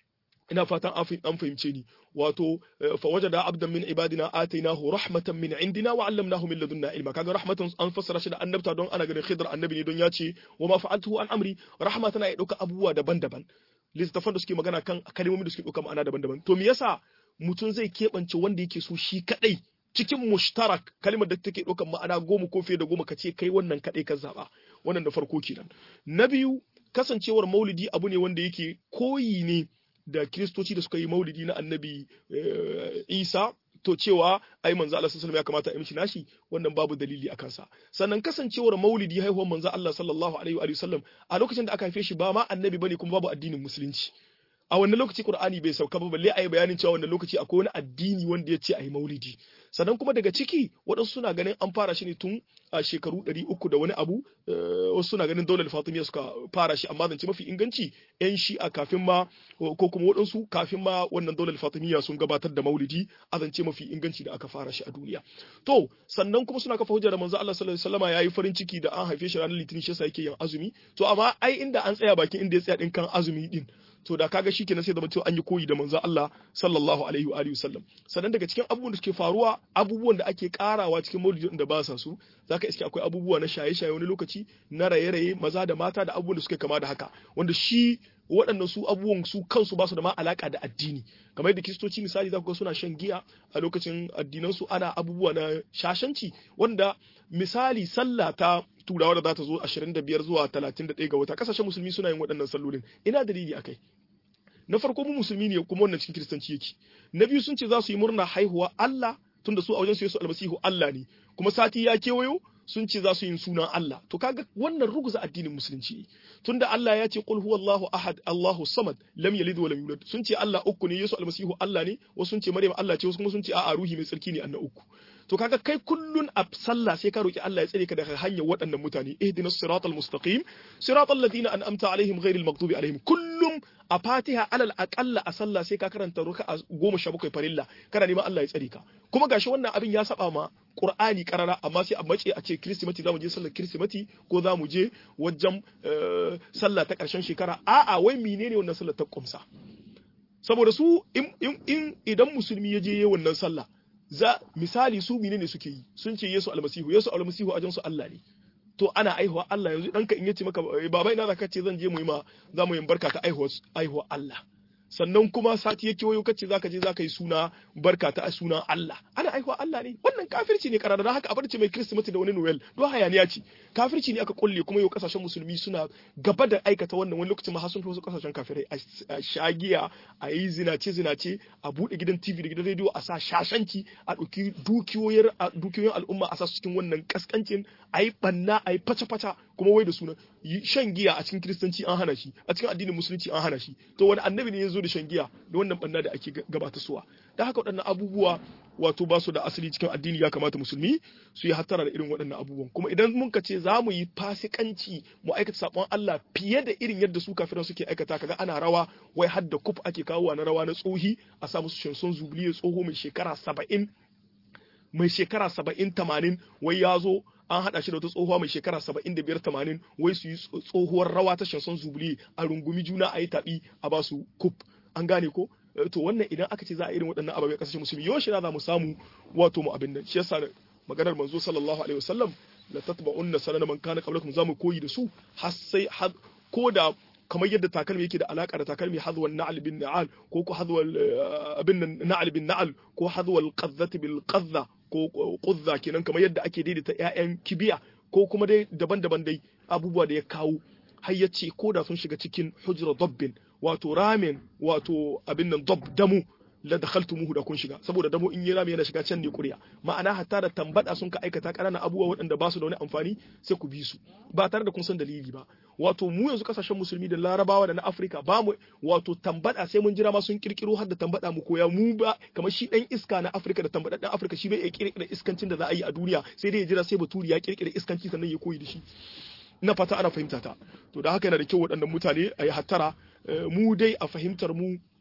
ina fatan an fahimce ni wato fa wajada abdan min ibadina atainahu rahmatan min indina wa 'allamnahu min ladunna ilma kaga rahmatan an fassara shi da annabta don ana ganin khidr annabi ne don ya ce wa ma fa'altuhu an amri rahma tana ya dauka abubuwa daban-daban littafan da suke magana kan kalmomi da suke dauka ma'ana daban-daban to me yasa mutum zai keɓance wanda yake so shi kadai cikin mushtarak kalmar da take ɗaukar ma'ana goma ko fiye da goma ka ce kai wannan kaɗai ka zaɓa wannan da farko kenan na biyu kasancewar maulidi abu ne wanda yake koyi ne da kiristoci da suka yi maulidi na annabi isa to cewa ai manzo Allah sallallahu ya kamata a mishi nashi wannan babu dalili a kansa sannan kasancewar maulidi haihuwar manzo Allah sallallahu alaihi wa sallam a lokacin da aka haife shi ba ma annabi bane kuma babu addinin musulunci a wannan lokaci Qur'ani bai sauka ba balle ayi bayanin cewa wannan lokaci akwai wani addini wanda ya ce ayi maulidi sannan kuma daga ciki waɗansu suna ganin an fara shi ne tun a shekaru ɗari uku da wani abu wasu suna ganin daular fatimiyya suka fara shi amma zance mafi inganci yan shi'a kafin ma ko kuma waɗansu kafin ma wannan daular fatimiyya sun gabatar da maulidi a zance mafi inganci da aka fara shi a duniya to sannan kuma suna kafa hujja da manzo Allah sallallahu alaihi wasallam yayi farin ciki da an haife shi ranar litinin shi yasa yake yin azumi to amma ai inda an tsaya bakin inda ya tsaya din kan azumi din to da kaga shikenan sai zama cewa an yi koyi da manzo Allah sallallahu alaihi wa alihi wasallam sannan daga cikin abubuwan da suke faruwa abubuwan da ake karawa cikin maulidi da ba sa su zaka iske akwai abubuwa na shaye-shaye wani lokaci na raye-raye maza da mata da abubuwan da suke kama da haka wanda shi waɗannan su abubuwan su kansu ba su da ma alaka da addini kamar yadda kiristoci misali za ku ga suna shan giya a lokacin addinansu ana abubuwa na shashanci wanda misali sallah ta turawa da za ta zo 25 zuwa 31 ga wata kasashen musulmi suna yin waɗannan sallolin ina dalili akai na farko mu musulmi ne kuma wannan cikin kiristanci yake na biyu sun ce za su yi murna haihuwa Allah tunda su a wajen su Yesu almasihu Allah ne kuma sati ya kewayo sun ce za su yi sunan Allah to kaga wannan ruguza addinin musulunci tunda Allah ya ce qul huwallahu ahad Allahu samad lam yalid wa lam yulad sun ce Allah uku ne Yesu almasihu Allah ne wasu sun ce Maryam Allah ce wasu kuma sun ce a'a ruhi mai tsarki ne anna uku to kaga kai kullun a sallah sai ka roki Allah ya tsare ka daga hanyar waɗannan mutane ihdinas siratal mustaqim siratal ladina an'amta alaihim ghairil maghdubi alaihim kullum a Fatiha alal aqalla a sallah sai ka karanta ruka'a goma sha bakwai farilla kana neman Allah ya tsare ka kuma gashi wannan abin ya saba ma Qur'ani karara amma sai a mace a ce Kirsimeti zamu je sallar Kirsimeti ko zamu je wajen sallah ta ƙarshen shekara a'a wai menene wannan sallar ta kumsa saboda su in idan musulmi ya je yi wannan sallah za misali su menene suke yi sun ce Yesu almasihu Yesu almasihu a su Allah ne to ana aihuwa Allah yanzu ɗanka in yace maka baba ina zaka ce zan je mu yi ma za mu yi barka ta aihuwa Allah sannan kuma sati yake wayo kace zaka je zaka yi suna barka ta sunan Allah ana aihuwa Allah ne wannan kafirci ne karara haka a barci mai Kirsimeti da wani Noel don hayaniya ce kafirci ne aka kulle kuma yau kasashen musulmi suna gaba da aikata wannan wani lokacin ma har sun fi wasu kasashen kafirai a shagiya a yi zinace zinace a bude gidan TV da gidan rediyo a sa shashanci a ɗauki dukiyoyin dukiyoyin al'umma a sa su cikin wannan kaskancin a yi banna a yi faca-faca kuma wai da sunan shan giya a cikin kiristanci an hana shi a cikin addinin musulunci an hana shi to wani annabi ne ya zo da shan giya da wannan banna da ake gabata suwa da haka waɗannan abubuwa wato ba su da asali cikin addini ya kamata musulmi su yi hattara da irin waɗannan abubuwan kuma idan mun ka ce za mu yi fasikanci mu aikata sabon Allah fiye da irin yadda su kafiran suke aikata kaga ana rawa wai har da kuf ake kawowa na rawa na tsohi a sa musu shanson zubliye tsoho mai shekara saba'in mai shekara saba'in tamanin wai ya zo an haɗa shi da wata tsohuwa mai shekara saba'in da biyar tamanin wai su yi tsohuwar rawa ta shanson zubli a rungumi juna a yi taɓi a ba su kuf an gane ko to wannan idan aka ce za a irin waɗannan ababai ƙasashen musulmi yau shi za mu samu wato mu abin nan shi yasa maganar manzo sallallahu alaihi wasallam la tatba'unna sanana man kana qablakum za mu koyi da su har sai ko da kamar yadda takalmi yake da alaka da takalmi hadwal na'al bin na'al ko ko hadwal abin na'al bin na'al ko hadwal qazzati bil qazza ko quzza kenan kamar yadda ake daidaita ƴaƴan kibiya ko kuma dai daban-daban dai abubuwa da ya kawo har ya ce ko da sun shiga cikin hujra dabbin wato ramin wato abin nan dab damu la dakhaltumuhu da kun shiga saboda damo in yi rami yana shiga can ne kuriya ma'ana hatta da tambada sun ka aikata ƙananan abubuwa waɗanda ba su da wani amfani sai ku bi su ba tare da kun san dalili ba wato mu yanzu kasashen musulmi da larabawa da na afirka ba mu wato tambada sai mun jira ma sun kirkiro har da tambada mu koya mu ba kamar shi dan iska na afirka da tambada dan afirka shi bai iya kirkira iskancin da za a yi a duniya sai dai ya jira sai baturi ya kirkira iskanci sannan ya koyi da shi na fata ana fahimta ta to da haka yana da kyau waɗannan mutane a yi hattara mu dai a fahimtar mu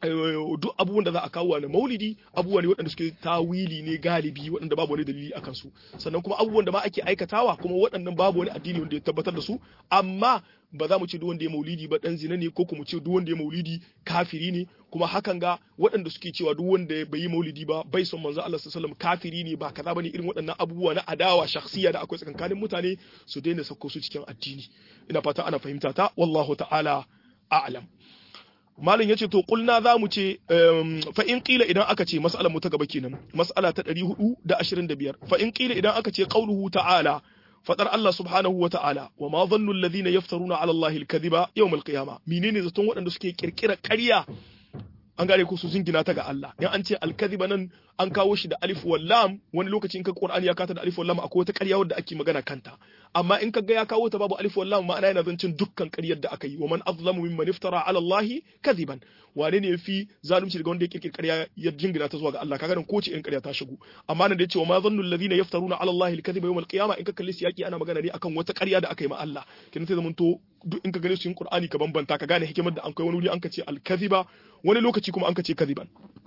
duk abubuwan da za a kawo na maulidi abubuwa ne waɗanda suke tawili ne galibi waɗanda babu wani dalili akan su sannan kuma abubuwan da ma ake aikatawa kuma waɗannan babu wani addini wanda ya tabbatar da su amma ba za mu ce duk wanda ya maulidi ba dan zina ne ko kuma ce duk wanda ya maulidi kafiri ne kuma hakan ga waɗanda suke cewa duk wanda bai yi maulidi ba bai son manzo Allah sallallahu alaihi wasallam kafiri ne ba kaza bane irin waɗannan abubuwa na adawa shakhsiya da akwai tsakankanin mutane su daina sauko su cikin addini ina fata ana fahimta ta wallahu ta'ala a'lam malam yace to kulna za mu ce fa in qila idan aka ce mas'alar mu ta gaba kenan mas'ala ta 425 fa in qila idan aka ce qauluhu ta'ala fadar Allah subhanahu wa ta'ala wa ma dhannu alladhina yaftaruna ala Allah al-kadhiba yawm al-qiyamah menene zaton waɗanda suke kirkira ƙarya an gane ko su zingina ta ga Allah in an ce al-kadhiba nan an kawo shi da alif wal lam wani lokaci in ka Qur'ani ya kata da alif wal lam akwai wata ƙarya wadda ake magana kanta amma in ka ga ya kawo ta babu alif wal lam ma'ana yana zancin dukkan ƙaryar da aka yi wa man azlamu mimman iftara ala Allah kadhiban wane ne yafi zalunci daga wanda ya kirkir ƙarya ya jingina ta zuwa ga Allah kaga nan ko ce in ƙarya ta shigo amma nan da yace wa ma zannu alladhina yaftaruna ala Allah al-kadhiba yawm al-qiyamah in ka kalli siyaki ana magana ne akan wata ƙarya da aka yi ma Allah kin sai zamanto duk in ka gane su yin Qur'ani ka bambanta ka gane hikimar da an kai wani wuri an ka ce al-kadhiba wani lokaci kuma an ka ce kadhiban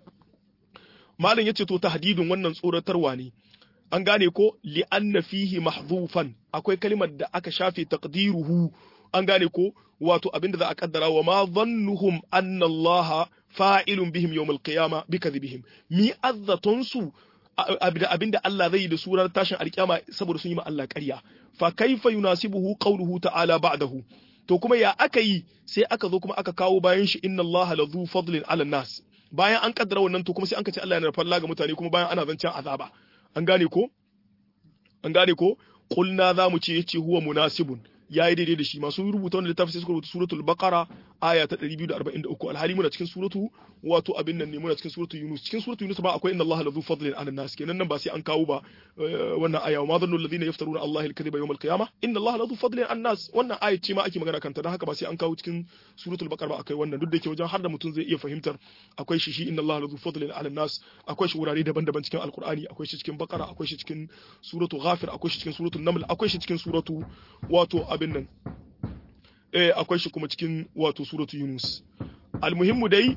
malam yace to tahdidun wannan tsoratarwa ne an gane ko li'anna fihi mahdhufan akwai kalimar da aka shafe taqdiruhu an gane ko wato abinda za a kaddara wa ma dhannuhum anna Allah fa'ilun bihim yawm al-qiyama bi kadhibihim mi azzatun su abinda Allah zai yi da surar tashin alkiyama saboda sun yi ma Allah ƙarya fa kaifa yunasibuhu qawluhu ta'ala ba'dahu to kuma ya aka yi sai aka zo kuma aka kawo bayan shi inna Allah la dhu fadlin 'ala nas bayan an kaddara wannan to kuma sai an ce Allah yana da falla ga mutane kuma bayan ana zancen azaba an gane ko an gane ko qulna za mu ce yace huwa munasibun yayi daidai da shi masu rubuta wannan littafi sai suka rubuta suratul baqara aya ta 243 alhali muna cikin suratu wato abin nan ne muna cikin suratul yunus cikin suratul yunus ba akwai inna allaha ladhu fadlin 'ala nas kenan nan ba sai an kawo ba wannan aya wa ma dhannu alladhina yaftaruna allaha al-kadhiba yawm al-qiyamah inna allaha ladhu fadlin 'ala nas wannan aya ce ma ake magana kanta dan haka ba sai an kawo cikin suratul baqara ba akai wannan duk da yake wajen har da mutum zai iya fahimtar akwai shi shi inna allaha ladhu fadlin 'ala nas akwai shi wurare daban-daban cikin alqur'ani akwai shi cikin baqara akwai shi cikin suratul ghafir akwai shi cikin suratul naml akwai shi cikin suratu wato abin nan eh akwai shi kuma cikin wato suratu Yunus almuhimmu dai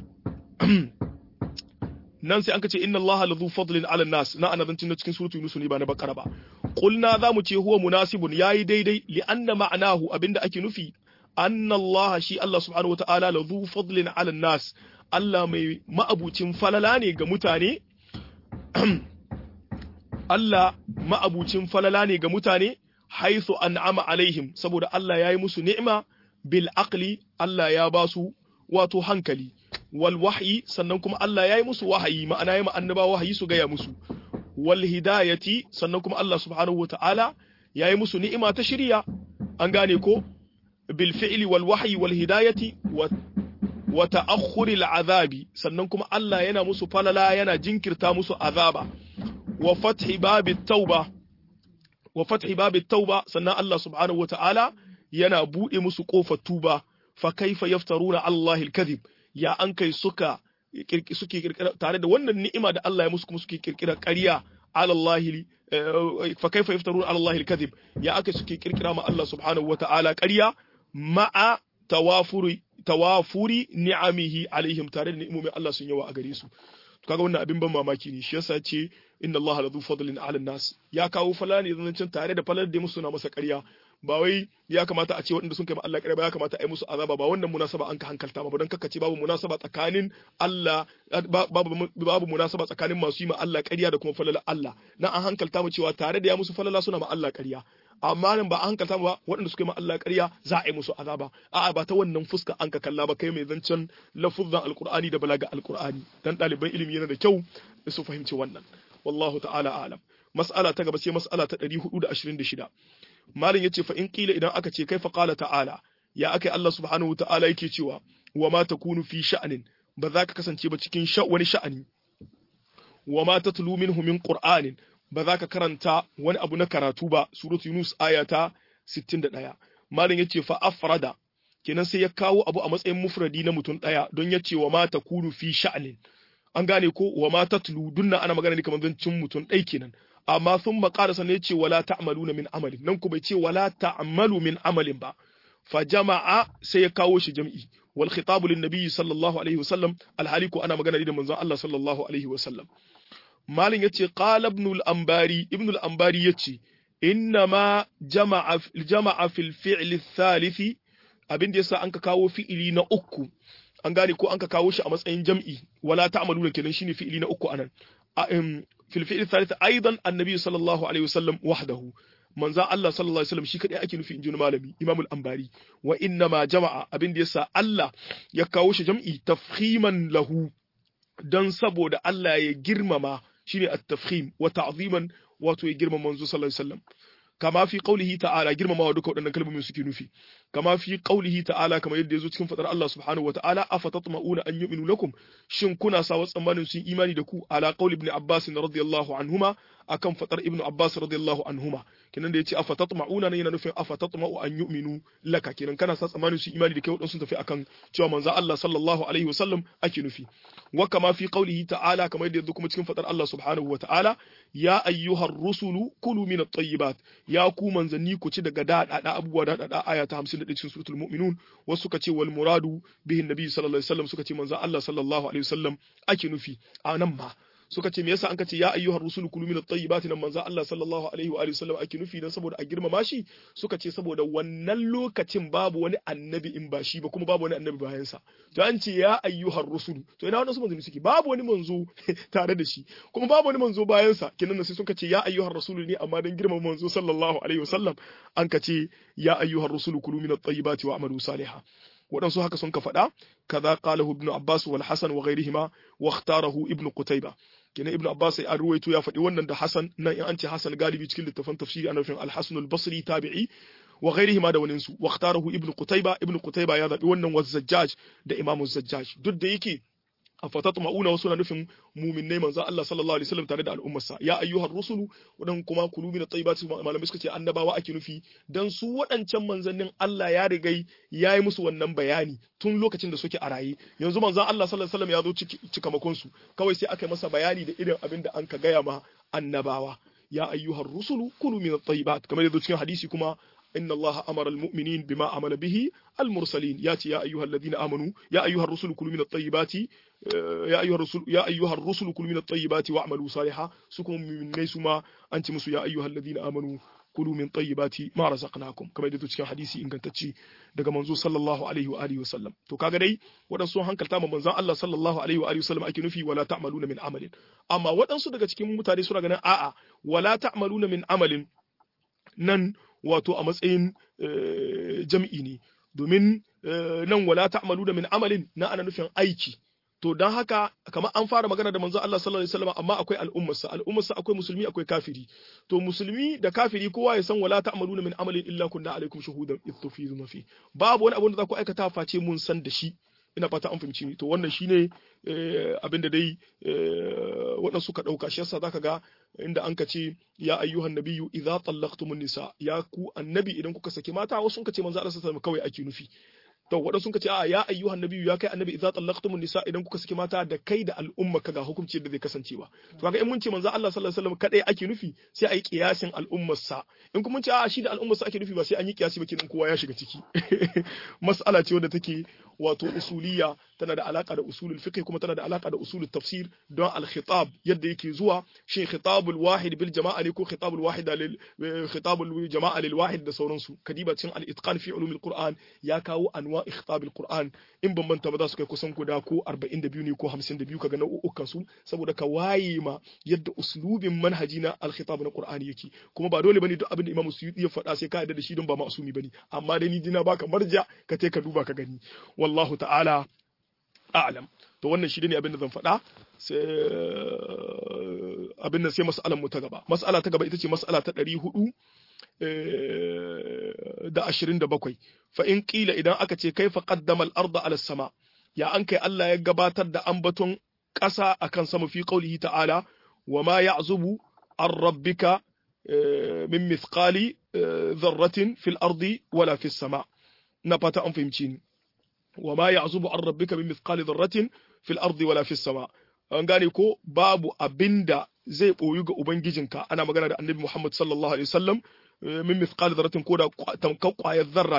nan sai an ka ce inna allaha ladhu fadlin ala nas na ana zancin cikin suratu Yunus ne ba na bakara ba qulna za mu ce huwa munasibun yayi daidai li anna ma'anahu abinda ake nufi anna allah shi Allah subhanahu wataala ladhu fadlin ala nas Allah mai ma'abucin falala ne ga mutane Allah ma'abucin falala ne ga mutane haithu an'ama alaihim saboda Allah ya yi musu ni'ima bil aqli Allah ya ba su wato hankali wal wahyi sannan kuma Allah ya yi musu wahayi ma'ana ya annaba wahayi su gaya musu wal hidayati sannan kuma Allah subhanahu wata'ala ya yi musu ni'ima ta shirya an gane ko bil fi'li wal wahyi wal hidayati wa ta'akhkhuri al azabi sannan kuma Allah yana musu falala yana jinkirta musu azaba wa fathi babit tauba wa fathi babit tauba sannan Allah subhanahu wata'ala yana bude musu kofar tuba fa kaifa yaftaruna Allah al-kadhib ya an kai suka suke kirkira tare da wannan ni'ima da Allah ya musu kuma suke kirkira ƙarya ala Allah fa kaifa yaftaruna ala Allah al-kadhib ya aka suke kirkira ma Allah subhanahu wata'ala ƙarya ma'a tawafuri tawafuri ni'amihi alaihim tare da ni'imomin Allah sun yawa a gare su kaga wannan abin ban mamaki ne shi yasa ce inna Allah la fadlin ala nas ya kawo falala ne zancen tare da falalar da musu na masa ƙarya ba wai ya kamata a ce waɗanda sun kai ma Allah ƙarya ba ya kamata a yi musu azaba ba wannan munasaba an ka hankalta ba don kaka ce babu munasaba tsakanin Allah babu babu munasaba tsakanin masu yi ma Allah ƙarya da kuma falalar Allah na an hankalta mu cewa tare da ya musu falala suna ma Allah ƙarya amma nan ba an hankalta ba waɗanda suka yi ma Allah ƙarya za a yi musu azaba a'a ba ta wannan fuska an ka kalla ba kai mai zancen lafuzzan alqur'ani da balaga alqur'ani dan ɗaliban ilimi yana da kyau su fahimci wannan wallahu ta'ala a'lam mas'ala ta gaba sai mas'ala ta 426 malam yace fa in qila idan aka ce kai fa qala ta'ala ya akai Allah subhanahu ta'ala yake cewa wa ma takunu fi sha'anin ba za ka kasance ba cikin wani sha'ani wa ma tatlu minhu min qur'anin ba za ka karanta wani abu na karatu ba suratu yunus aya ta 61 malam yace fa afrada kenan sai ya kawo abu a matsayin mufradi na mutum daya don yace wa ma takunu fi sha'anin an gane ko wa ma tatlu dunna ana magana ne kamar zancin mutum ɗai kenan amma sun maƙara sannan ya ce wala ta'maluna min amalin nan ku bai ce wala ta'malu min amalin ba fa jama'a sai ya kawo shi jam'i wal khitabu lin nabiy sallallahu alaihi wasallam alhali ko ana magana da manzon Allah sallallahu alaihi wasallam malin yace qala ibn al-anbari ibn al-anbari yace innama jama'a jama'a fil fi'l ath-thalith abin da yasa an ka kawo fi'ili na uku an gane ko an ka kawo shi a matsayin jam'i wala ta'maluna kenan shine fi'ili na uku anan fil fi'l ath-thalith aidan annabi sallallahu alaihi wasallam wahdahu manzo Allah sallallahu alaihi wasallam shi kadai ake nufi inji malami Imam al-Anbari wa inna ma jama'a abin da yasa Allah ya kawo shi jam'i tafkhiman lahu dan saboda Allah ya girmama shine at-tafkhim wa ta'ziman wato ya girmama manzo sallallahu alaihi wasallam kama fi qaulihi ta'ala girmamawa duka waɗannan kalmomin suke nufi kama fi qaulihi ta'ala kamar yadda yazo cikin fadar Allah subhanahu wa ta'ala afatatma'una an yu'minu lakum shin kuna sa tsammanin sun imani da ku ala qauli ibn Abbas radiyallahu anhuma akan fadar ibn Abbas radiyallahu anhuma kenan da yace afatatma'una ne yana nufin afatatma'u an yu'minu laka kenan kana sa tsammanin sun imani da kai wadansu tafi akan cewa manzo Allah sallallahu alaihi wasallam ake nufi wa kama fi qaulihi ta'ala kamar yadda yazo kuma cikin fadar Allah subhanahu wa ta'ala ya ayyuhar rusulu kulu min at-tayyibat ya ku manzanni ku ci daga daɗaɗa abubuwa daɗaɗa aya ta 51 cikin suratul mu'minun wasu suka ce wal muradu bihin nabi sallallahu alaihi wasallam suka ce manzon Allah sallallahu alaihi wasallam ake nufi a nan ma suka ce me yasa an ka ce ya ayyuhar rusulu kulu min at-tayyibati nan manzon Allah sallallahu alaihi wa sallam ake nufi dan saboda a girmama shi suka ce saboda wannan lokacin babu wani annabi in ba shi ba kuma babu wani annabi bayan sa to an ce ya ayyuhar rusulu to ina wannan su manzo suke babu wani manzo tare da shi kuma babu wani manzo bayan sa kinan sai suka ce ya ayyuhar rasulu ne amma dan girmama manzo sallallahu alaihi wa sallam an ka ce ya ayyuhar rusulu kulu min at-tayyibati wa amalu salihah waɗansu haka sun ka faɗa kaza qalahu ibnu abbas wal hasan wa ghayrihima wa ikhtarahu ibnu qutayba kenan ibnu abbas ya ruwaito ya faɗi wannan da hasan nan in an ce hasan galibi cikin littafin tafsiri ana nufin al-hasan al-basri tabi'i wa ghayrihima da waninsu wa ikhtarahu ibnu qutayba ibnu qutayba ya zabi wannan wa zajjaj da imamu zajjaj duk da yake a fatatu ma'una wasu na nufin muminnai manzo Allah sallallahu alaihi wasallam tare da al'ummarsa ya ayyuhar rusulu wadan kuma kulu min at-tayyibati malamai suka ce annabawa ake nufi dan su waɗancan manzannin Allah ya rigai ya yi musu wannan bayani tun lokacin da suke a raye yanzu manzo Allah sallallahu alaihi wasallam ya zo cikamakon su kawai sai aka yi masa bayani da irin abin da an ka gaya ma annabawa ya ayyuhar rusulu kulu min at-tayyibat kamar yadda cikin hadisi kuma إن الله أمر المؤمنين بما عمل به المرسلين ياتي يا أيها الذين آمنوا يا أيها الرسل كلوا من الطيبات يا أيها الرسل يا أيها الرسل كلوا من الطيبات واعملوا صالحا سكم من ليس ما أنت مسو يا أيها الذين آمنوا كلوا من طيبات ما رزقناكم كما يدتو cikin hadisi ingantacce daga manzo sallallahu alaihi wa alihi wasallam to kaga dai wadansu hankalta ma manzon Allah sallallahu alaihi wa alihi wasallam ake nufi wala ta'maluna min amalin amma wadansu daga cikin mutane suna ganin a'a wala ta'maluna min amalin nan wato a matsayin jam'i ne domin nan wala ta'malu da min amalin na ana nufin aiki to don haka kamar an fara magana da manzo Allah sallallahu alaihi wasallam amma akwai al'ummarsa al'ummarsa akwai musulmi akwai kafiri to musulmi da kafiri kowa ya san wala ta'maluna min amalin illa kunna alaikum shuhudan idh tufiduna fi babu wani abu da za ku aikata face mun san da shi ina fata an fahimci ni to wannan shine abin da dai waɗansu suka ɗauka shi yasa zaka ga inda an ka ce ya ayyuhan nabiyyu idza tallaqtumun nisa ya ku annabi idan kuka saki mata wasu sun ka ce manzo Allah sallallahu kawai ake nufi to waɗansu sun ka ce a ya ayyuhan nabiyyu ya kai annabi idza tallaqtumun nisa idan kuka saki mata da kai da al'umma ka ga hukunci da zai kasancewa to kaga in mun ce manzo Allah sallallahu alaihi wasallam kadai ake nufi sai a yi kiyasin al'ummar sa in kuma mun ce a shi da al'ummar sa ake nufi ba sai an yi kiyasi ba kenan kowa ya shiga ciki mas'ala ce wadda take wato usuliya tana da alaka da usulul fiqh kuma tana da alaka da usulul tafsir don al-khitab yadda yake zuwa shin khitabul wahid bil jama'a ne ko khitabul wahida lil khitabul jama'a lil wahid da sauransu kadiba cin al-itqan fi ulumil qur'an ya kawo anwa khitabil qur'an in ban manta ba za su kai kusan guda ko 42 ne ko 52 kaga nau'ukan su saboda ka waye ma yadda uslubin manhaji na al-khitab na qur'ani yake kuma ba dole bane duk abin da Imam Suyuti ya faɗa sai ka yarda da shi don ba ma'asumi bane amma dai ni dina baka marja ka te ka duba ka gani wallahu ta'ala a'lam to wannan shi ne abin da zan faɗa sai abin nan sai mas'alan mu ta gaba mas'ala ta gaba ita ce mas'ala ta ɗari hudu da ashirin da bakwai fa in ƙila idan aka ce kai fa qaddama al-arda ala sama ya an kai Allah ya gabatar da ambaton ƙasa akan sama fi qaulihi ta'ala wa ma ya'zubu an rabbika min mithqali dharratin fil ardi wala fis sama na fata an fahimci ni wa ma ya'zubu an rabbika min mithqali dharratin fil ardi wala fis sama an gane ko babu abinda zai boyu ga ubangijinka ana magana da annabi Muhammad sallallahu alaihi wasallam min mithqali dharratin ko da tamkar kwayar zarra ne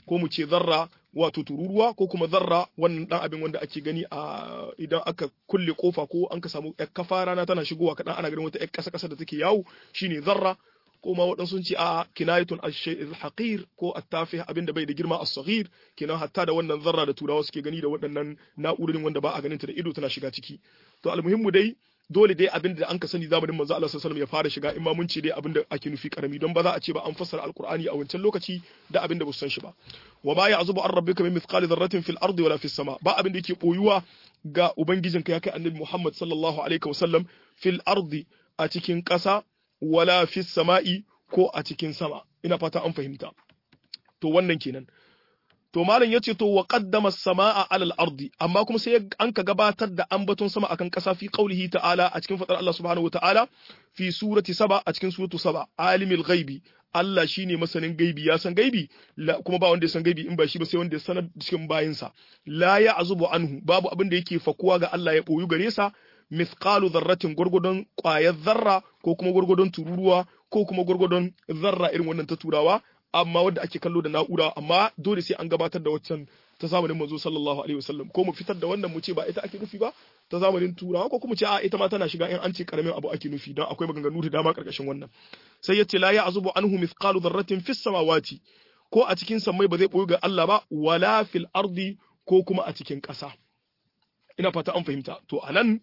ko mu ce zarra wato tururuwa ko kuma zarra wannan dan abin wanda ake gani a idan aka kulle kofa ko an ka samu yar kafa rana tana shigowa kadan ana ganin wata yar kasa kasa da take yawo shine zarra ko ma waɗansu sun ce a kinayatun al-haqir ko at-tafih abin da bai da girma as-saghir kenan hatta da wannan zarra da turawa suke gani da waɗannan na'urorin wanda ba a ganin ta da ido tana shiga ciki to almuhimmu dai dole dai abin da an ka sani zamanin manzo Allah sallallahu alaihi wasallam ya fara shiga in ma mun ce dai abin da ake nufi karami don ba za a ce ba an fassara alqur'ani a wancan lokaci da abin da ba su san shi ba wa ma ya'zubu an rabbika min mithqali dharratin fil ardi wala fis sama ba abin da yake boyuwa ga ubangijinka ya kai annabi Muhammad sallallahu alaihi wasallam fil ardi a cikin ƙasa wala fis sama'i ko a cikin sama ina fata an fahimta to wannan kenan to malam yace to wa qaddama as-samaa 'ala al-ardi amma kuma sai an ka gabatar da ambaton sama akan kasa fi qaulihi ta'ala a cikin fadar Allah subhanahu wata'ala fi surati saba a cikin suratu saba alimul ghaibi Allah shine masanin gaibi ya san gaibi kuma ba wanda ya san gaibi in ba shi ba sai wanda ya sanar cikin bayinsa la ya'zubu anhu babu abin da yake fakuwa ga Allah ya boyu gare sa mithqalu dharratin gurgudun ƙwayar zarra ko kuma gurgudun tururuwa ko kuma gurgudun zarra irin wannan ta turawa amma wadda ake kallo da na'ura amma dole sai an gabatar da waccan ta zamanin manzo sallallahu alaihi wasallam ko mu fitar da wannan mu ce ba ita ake nufi ba ta zamanin turawa ko kuma ce a ita ma tana shiga in an ce karamin abu ake nufi don akwai maganganu da dama karkashin wannan sai yace la ya'zubu anhu mithqalu dharratin fis samawati ko a cikin sammai ba zai boye ga Allah ba wala fil ardi ko kuma a cikin ƙasa ina fata an fahimta to anan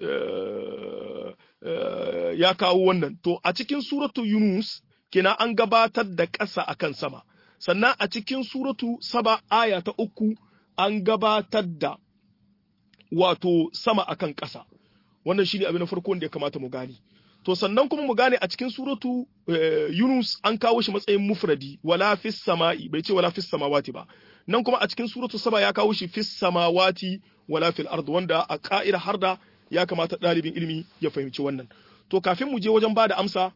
ya kawo wannan to a cikin suratu yunus kina an gabatar da ƙasa akan sama sannan a cikin suratu saba aya ta uku an gabatar da wato sama akan ƙasa wannan shine abin na farko da ya kamata mu gane to sannan kuma mu gane a cikin suratu yunus an kawo shi matsayin mufradi wala fis sama'i bai ce wala fis samawati ba nan kuma a cikin suratu saba ya kawo shi fis samawati wala fil ard wanda a ka'ira harda ya kamata ɗalibin ilimi ya fahimci wannan to kafin mu je wajen ba da amsa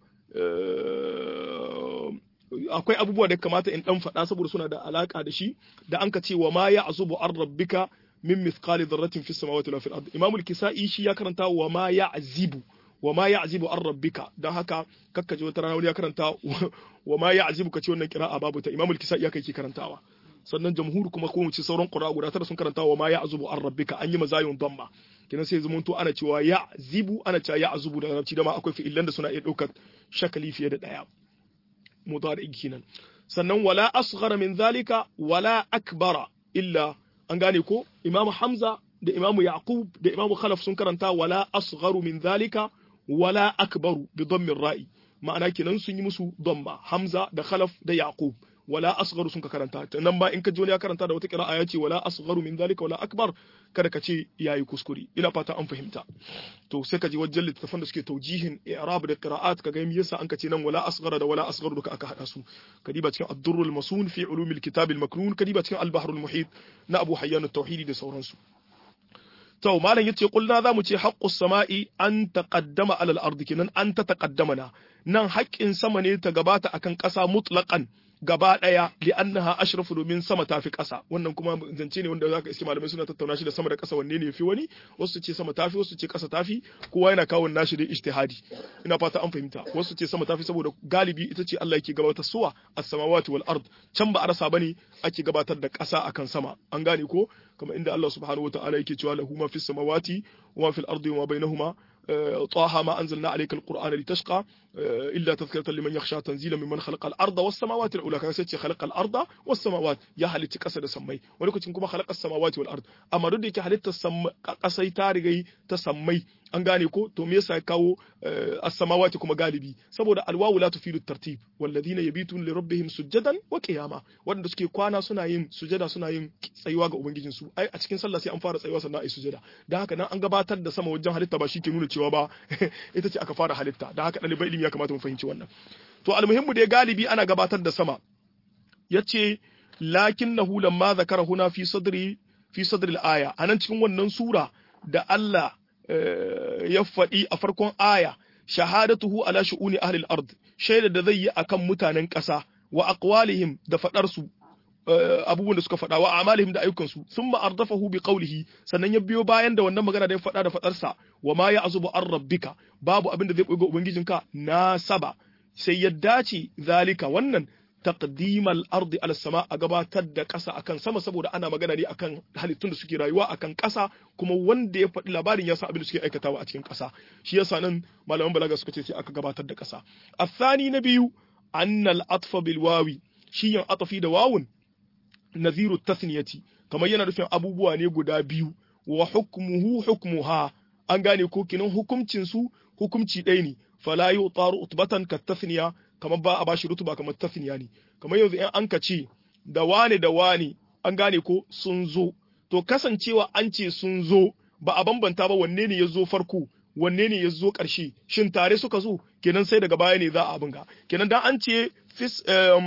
akwai abubuwa da kamata in dan faɗa saboda suna da alaka da shi da an ka ce wa ma ya azubu an rabbika min mithqali dharratin fis samawati wala fil ard imamul kisai shi ya karanta wa ma ya azibu wa ma ya azibu an rabbika dan haka kakka je wata rana wani ya karanta wa ma ya azibu kace wannan kira'a babu ta imamul kisai ya kai ke karantawa sannan jamhur kuma ko mu ci sauran qura guda tara sun karanta wa ma ya azubu an rabbika an yi mazayun damma kenan sai zumunto ana cewa ya zibu ana cewa ya azubu da larabci dama akwai fi'ilan da suna iya ɗaukar shakali fiye da ɗaya mudari kenan sannan wala asghara min zalika wala akbara illa an gane ko imamu hamza da imamu yaqub da imamu khalaf sun karanta wala asgharu min zalika wala akbaru bi dhammin ra'i ma'ana kenan sun yi musu dhamma hamza da khalaf da yaqub wala asgharu sun ka karanta nan ba in ka ji wani ya karanta da wata qira'a ya ce wala asgharu min zalika wala akbar kada ka ce yayi kuskure ina fata an fahimta to sai ka ji wajen littafan da suke taujihin i'rab da qira'at ka ga me yasa an ka ce nan wala asghara da wala asgharu duka aka hada su kadiba cikin ad-durrul masun fi ulumil kitab al-maknun kadiba cikin al-bahrul muhit na Abu Hayyan at-Tauhidi da sauransu to malam yace kulna zamu ce haqqus sama'i an taqaddama alal ardi kenan an ta taqaddamana nan haƙƙin sama ne ta gabata akan ƙasa mutlaqan gaba ɗaya li annaha ashrafu domin sama tafi ƙasa wannan kuma zance ne wanda zaka iske malamai suna tattauna shi da sama da ƙasa wanne ne yafi wani wasu ce sama tafi wasu ce ƙasa tafi kowa yana kawo nashi da ijtihadi ina fata an fahimta wasu ce sama tafi saboda galibi ita ce Allah yake gabatar suwa as-samawati wal ard can ba a rasa bane ake gabatar da ƙasa akan sama an gane ko kamar inda Allah subhanahu wataala yake cewa lahu ma fis samawati wa ma fil ardi wa ma bainahuma طه ما أنزلنا عليك القرآن لتشقى إلا تذكرة لمن يخشى تنزيلا ممن خلق الأرض والسماوات الأولى كان سيتي خلق الأرض والسماوات يا هل تكسر سمي ولكن كما خلق السماوات والأرض أما ردي كهل تسمى قصي تارغي تسمي an gane ko to me yasa ya kawo as-samawati kuma galibi saboda alwawu la tufidu tartib walladhina yabitun li rabbihim sujadan wa qiyama wanda suke kwana suna yin sujada suna yin tsayuwa ga ubangijin su ai a cikin sallah sai an fara tsayuwa sannan ai sujada dan haka nan an gabatar da sama wajen halitta ba shi ke nuna cewa ba ita ce aka fara halitta dan haka ɗalibai ilimi ya kamata mu fahimci wannan to almuhimmu dai galibi ana gabatar da sama yace lakinnahu lamma zakara huna fi sadri fi sadri al-aya anan cikin wannan sura da Allah ya faɗi a farkon aya shahadatuhu ala shu'uni ahli al-ard shaida da zai yi akan mutanen ƙasa wa aqwalihim da fadar su abubuwan da suka faɗa wa amalihim da ayyukan su thumma ardafahu bi qawlihi sannan ya biyo bayan da wannan magana da ya faɗa da fadar sa wa ma ya'zubu an rabbika babu abin da zai koyi ga ubangijinka na saba sai ya dace zalika wannan taqdimal ardi ala sama a gabatar da ƙasa akan sama saboda ana magana ne akan halittun da suke rayuwa akan ƙasa kuma wanda ya faɗi labarin ya san abin da suke aikatawa a cikin ƙasa shi yasa nan malaman balaga suka ce sai aka gabatar da ƙasa athani na biyu annal atfa bil wawi shi yin atafi da wawun naziru tasniyati kamar yana nufin abubuwa ne guda biyu wa hukmuhu hukmuha an gane ko kinan hukuncin su hukumci ɗaya ne fala yutaru utbatan ka tasniya kamar ba a bashi rutuba kamar tasniya ne kamar yanzu in an ka ce da wane da wane an gane ko sun zo to kasancewa an ce sun zo ba a bambanta ba wanne ne ya zo farko wanne ne ya zo ƙarshe shin tare suka zo kenan sai daga baya ne za a abinga kenan dan an ce fis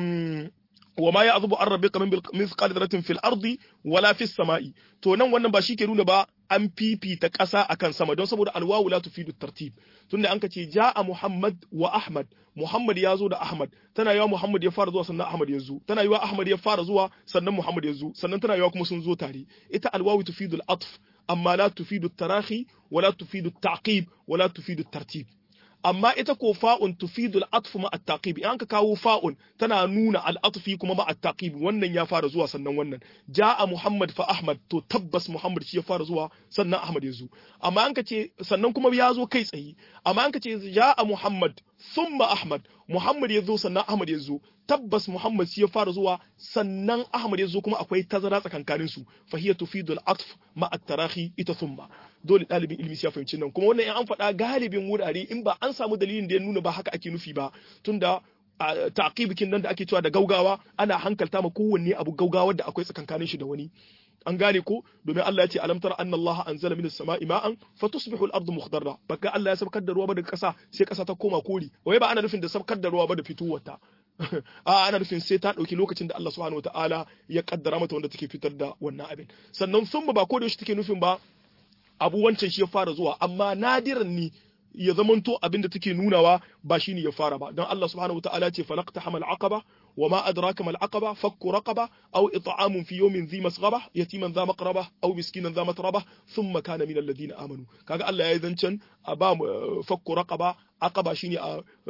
wa ma ya'zubu an rabbika min mithqali dharratin fil ardi wala fis sama'i to nan wannan ba shi ke nuna ba an fifita ƙasa akan sama don saboda alwawu la tufidu tartib tunda an ka ce ja'a muhammad wa ahmad muhammad ya zo da ahmad tana yawa muhammad ya fara zuwa sannan ahmad ya zo tana yawa ahmad ya fara zuwa sannan muhammad ya zo sannan tana yawa kuma sun zo tare ita alwawu tufidu al-atf amma la tufidu tarahi wala tufidu taqib wala tufidu tartib amma ita ko fa'un tufidu al-atf ma at-taqib in ka kawo fa'un tana nuna al-atfi kuma ma at-taqib wannan ya fara zuwa sannan wannan jaa muhammad fa ahmad to tabbas muhammad shi ya fara zuwa sannan ahmad ya zo amma an ka ce sannan kuma ya zo kai tsaye amma an ka ce jaa muhammad thumma ahmad muhammad ya zo sannan ahmad ya zo tabbas muhammad shi ya fara zuwa sannan ahmad ya zo kuma akwai tazara tsakankanin su fa hiya tufidu al-atf ma at-tarahi ita thumma dole ɗalibin ilimi ya fahimci nan kuma wannan in an faɗa galibin wurare in ba an samu dalilin da ya nuna ba haka ake nufi ba tunda taqibikin nan da ake cewa da gaugawa ana hankalta ma kowanne abu gaugawa da akwai tsakankanin shi da wani an gane ko domin Allah ya ce alam tara anna Allah anzala minas sama'i ma'an fatusbihu al-ardu mukhdarra baka Allah ya sabkar da ruwa ba daga ƙasa sai ƙasa ta koma kori wai ba ana nufin da sabkar da ruwa ba da fitowarta a ana nufin sai ta ɗauki lokacin da Allah subhanahu wataala ya kaddara mata wanda take fitar da wannan abin sannan sun ba ko da yaushe take nufin ba abu wancan shi ya fara zuwa amma nadiran ni ya zamanto abin da take nunawa ba shine ya fara ba don Allah subhanahu wataala ce falaqta hamal aqaba وما أدراك ما العقبة فك رقبة أو إطعام في يوم ذي مسغبة يتيما ذا مقربة أو مسكينا ذا متربة ثم كان من الذين آمنوا كاغا الله يذنشن أبا فك رقبة عقبة شيني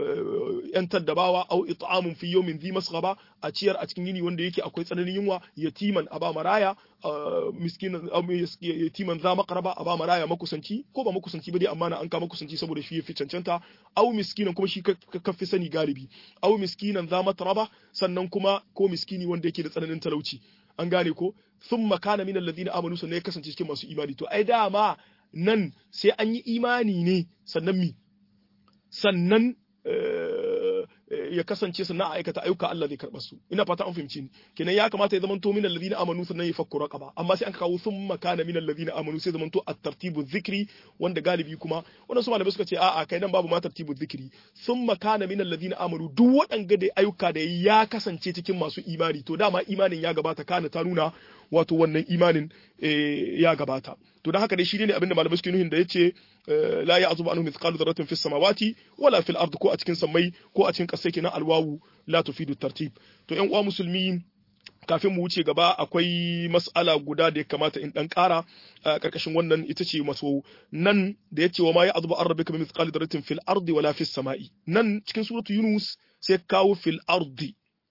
yantar da bawa au it'amun fi yawmin dhi masghaba a ciyar a cikin yini wanda yake akwai tsananin yunwa yatiman aba maraya miskinan yatiman za maqraba aba maraya makusanci ko ba makusanci ba dai amma na an ka makusanci saboda shi yafi cancanta au miskinan kuma shi ka fi sani galibi au miskinan za matraba sannan kuma ko miskini wanda yake da tsananin talauci an gane ko thumma kana min alladhina amanu sannan ya kasance cikin masu imani to ai dama nan sai an yi imani ne sannan mi sannan ya kasance sannan a aikata ayyuka Allah zai karɓar su ina fata an fahimci ni kenan ya kamata ya zamanto min alladhina amanu sannan ya fakku raqaba amma sai an kawo thumma kana min alladhina amanu sai zamanto at-tartibu dhikri wanda galibi kuma wannan su malamai suka ce a'a kai nan babu ma tartibu dhikri thumma kana min alladhina amanu duk waɗanga da ayyuka da ya kasance cikin masu imani to dama imanin ya gabata kana ta nuna wato wannan imanin ya gabata to dan haka dai shi ne abinda malamai suke nuhin da yace la ya'zubu anhu mithqalu dharratin fis samawati wala fil ard ko a cikin sammai ko a cikin kasai kenan alwawu la tufidu tartib to ƴan uwa musulmi kafin mu wuce gaba akwai mas'ala guda da ya kamata in dan ƙara a ƙarƙashin wannan ita ce maso nan da ya ce wa ma ya azuba an rabbika min mithqali dharratin fil ardi wala fis sama'i nan cikin suratu yunus sai kawo fil ardi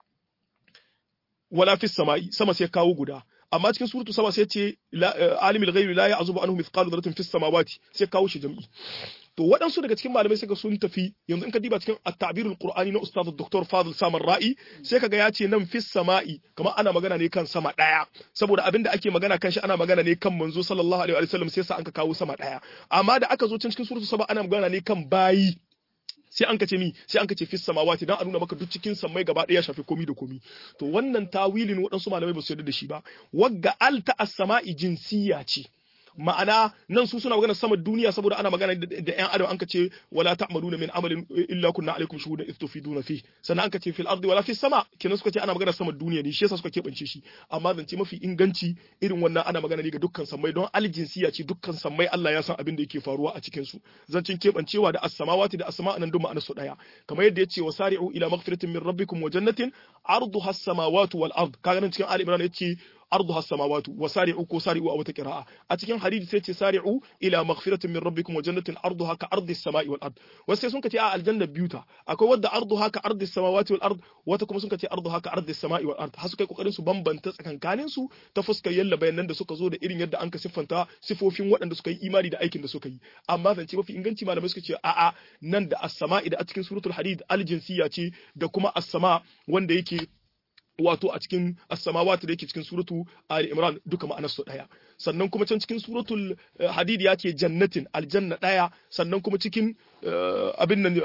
wala fis sama'i sama sai kawo guda amma cikin suratu sama sai ce alimul ghaibi la ya'zubu anhu mithqalu dharratin fis samawati sai kawo shi jam'i to waɗansu daga cikin malamai suka sun tafi yanzu in ka diba cikin at-ta'birul qur'ani na ustaz dr fadil samar ra'i sai kaga ya ce nan fis sama'i kamar ana magana ne kan sama daya saboda abin da ake magana kan shi ana magana ne kan manzo sallallahu alaihi wa sallam sai sa an ka kawo sama daya amma da aka zo cikin suratu saba ana magana ne kan bayi sai an kace mi sai an kace fis samawati dan a nuna maka duk cikin sammai gaba daya shafi komi da komi to wannan tawilin waɗansu malamai ba su yarda da shi ba wagga alta as-sama'i jinsiya ce ma'ana nan su suna magana sama duniya saboda ana magana da ƴan adam an kace wala ta'maluna min amalin illa kunna alaikum shuhudan idh tufiduna fi sannan an kace fil ardi wala fis sama kenan suka ce ana magana sama duniya ne shi yasa suka keɓance shi amma zance mafi inganci irin wannan ana magana ne ga dukkan sammai don aljinsiya ce dukkan sammai Allah ya san abin da yake faruwa a cikin su zancin keɓancewa da as-samawati da as-sama nan duk ma'anar su daya kamar yadda yace wasari'u ila maghfiratin min rabbikum wa jannatin arduha as-samawati wal ard kaga nan cikin Ali Imran yace arduha as-samawati wa sari'u ko sari'u a wata qira'a a cikin hadisi sai ce sari'u ila maghfiratin min rabbikum wa jannatin arduha ka ardi as-sama'i wal ard wasu sai sun kace a aljanna biyuta akwai wadda arduha ka ardi as-samawati wal ard wata kuma sun kace arduha ka ardi as-sama'i wal ard har su kai kokarin su bambanta tsakankanin su ta fuskar yalla bayanan da suka zo da irin yadda an ka siffanta sifofin waɗanda suka yi imani da aikin da suka yi amma zance mafi inganci malamai suka ce a'a nan da as-sama'i da a cikin suratul hadid al-jinsiyya ce da kuma as-sama wanda yake wato a cikin as-samawati da yake cikin suratu Ali Imran duka ma'anar su daya sannan kuma can cikin suratul hadid ya ce jannatin aljanna daya sannan kuma cikin abin nan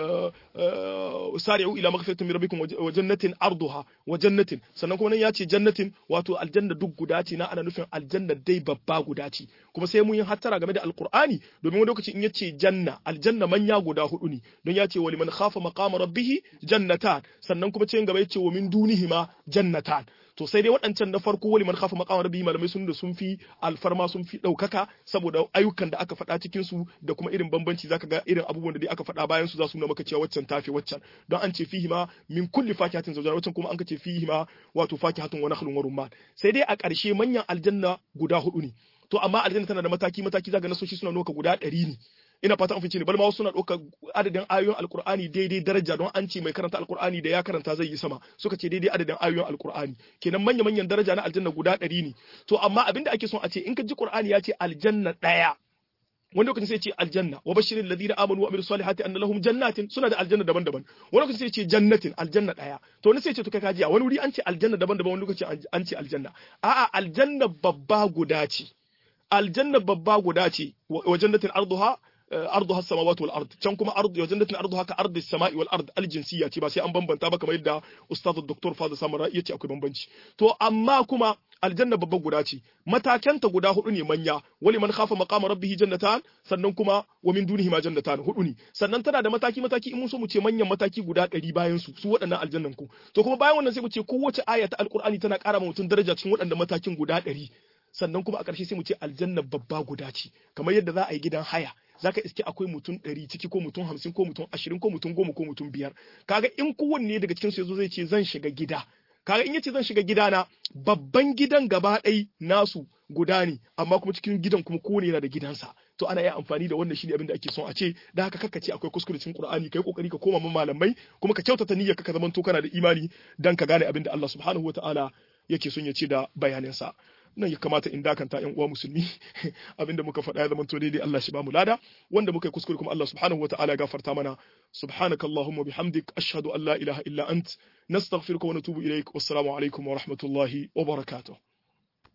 sari'u ila maghfiratin min rabbikum wa jannatin arduha wa jannatin sannan kuma nan ya ce jannatin wato aljanna duk guda ce na ana nufin aljanna dai babba guda ce kuma sai mun yi hattara game da alqur'ani domin wani lokaci in yace janna aljanna manya guda hudu ne don ya ce wa liman khafa maqama rabbih jannatan sannan kuma cikin gaba yace wa min dunihima jannatan to sai dai waɗancan na farko wali man khafa maqama rabbi malamai sun da sun fi alfarma sun fi ɗaukaka saboda ayyukan da aka faɗa cikin su da kuma irin bambanci zaka ga irin abubuwan da dai aka faɗa bayan su za su nuna maka cewa waccan tafi waccan don an ce fihi ma min kulli fakihatin zawjan waccan kuma an ka ce fihi ma wato fakihatun wa nakhlun wa rumman sai dai a ƙarshe manyan aljanna guda hudu ne to amma aljanna tana da mataki mataki zaka nasoshi suna nuna guda ɗari ne ina fata an fice ne bal ma wasu suna ɗaukar adadin ayoyin alkur'ani daidai daraja don an ce mai karanta alkur'ani da ya karanta zai yi sama suka ce daidai adadin ayoyin alkur'ani kenan manya manyan daraja na aljanna guda ɗari ne to amma abinda ake son a ce in ka ji qur'ani ya ce aljanna ɗaya wani lokacin sai ce aljanna wa bashirin ladina amanu wa amilu salihati anna lahum jannatin suna da aljanna daban-daban wani lokacin sai ce jannatin aljanna daya to wani sai ce to kai kaji wani wuri an ce aljanna daban-daban wani lokacin an ce aljanna a'a aljanna babba guda ce aljanna babba guda ce wa jannatin arduha arduha as-samawati wal ard can kuma ardu wa jannatin arduha ka ardi as-sama'i wal ard al-jinsiyya ce ba sai an bambanta ba kamar yadda ustaz dr fadil samara yace akwai bambanci to amma kuma aljanna babba guda ce matakanta guda hudu ne manya wali man khafa maqama rabbih jannatan sannan kuma wa min dunihi ma jannatan hudu ne sannan tana da mataki mataki in mun so mu ce manyan mataki guda 100 bayan su su waɗannan aljannan ku to kuma bayan wannan sai mu ce kowace aya ta alqur'ani tana ƙara ma mutum daraja cikin waɗannan matakin guda 100 sannan kuma a ƙarshe sai mu ce aljanna babba guda ce kamar yadda za a yi gidan haya zaka iske akwai mutum ɗari ciki ko mutum hamsin ko mutum ashirin ko mutum goma ko mutum biyar kaga in kowanne daga cikin su yazo zai ce zan shiga gida kaga in yace zan shiga gidana babban gidan gaba ɗai nasu guda ne amma kuma cikin gidan kuma kowane yana da gidansa to ana iya amfani da wannan shine abin da ake son a ce da haka kaka ce akwai kuskure cikin Qur'ani kai kokari ka koma man malamai kuma ka kyautata niyyar ka zaman to kana da imani dan ka gane abin da Allah subhanahu wataala yake son ya ce da bayaninsa nan ya kamata in dakanta yan uwa musulmi abinda muka faɗa ya zama to daidai Allah shi ba mu lada wanda muka yi kuskure kuma Allah subhanahu wataala ya gafarta mana subhanakallahumma bihamdik ashhadu an la ilaha illa ant nastaghfiruka wa natubu ilaik wassalamu alaikum wa rahmatullahi wa barakatuh